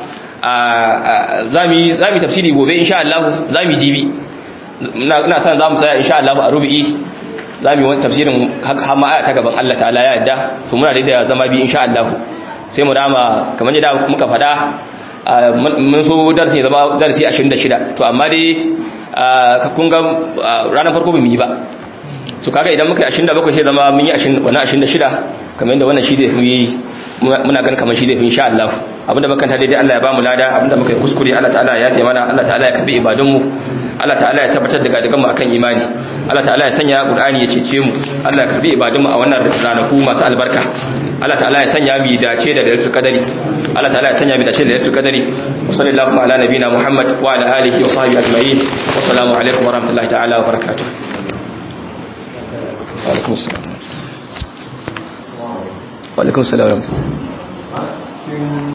za mu tafsiri gobe insha Allah za mu jibi ina san za mu tsaya insha Allah a rubi'i za mu yi wani tafsirin hamma aya ta gaban Allah ta'ala ya yadda to muna da zama bi insha Allah sai mu rama kamar yadda muka faɗa mun so darasi zama darasi 26 to amma dai kun ga ranar farko ba mu yi ba su kaga idan muka yi 27 sai zama mun yi wannan 26 kamar yadda wannan shi da yi muna gan kamar shi da insha Allah abinda bakanta daidai Allah ya bamu lada abinda muka yi kuskure Allah ta'ala ya yafe mana Allah ta'ala ya karbi ibadun mu Allah ta'ala ya tabbatar da gadigan mu akan imani Allah ta'ala ya sanya Qur'ani ya cece mu Allah ya karbi ibadun mu a wannan ranaku masu albarka Allah ta'ala ya sanya mu dace da lailatul qadari Allah ta'ala ya sanya mu dace da lailatul qadari wa sallallahu ala nabina Muhammad wa ala alihi wa sahbihi ajma'in wa assalamu alaikum wa rahmatullahi ta'ala wa barakatuh wa alaikum assalam wa alaikum assalam wa rahmatullahi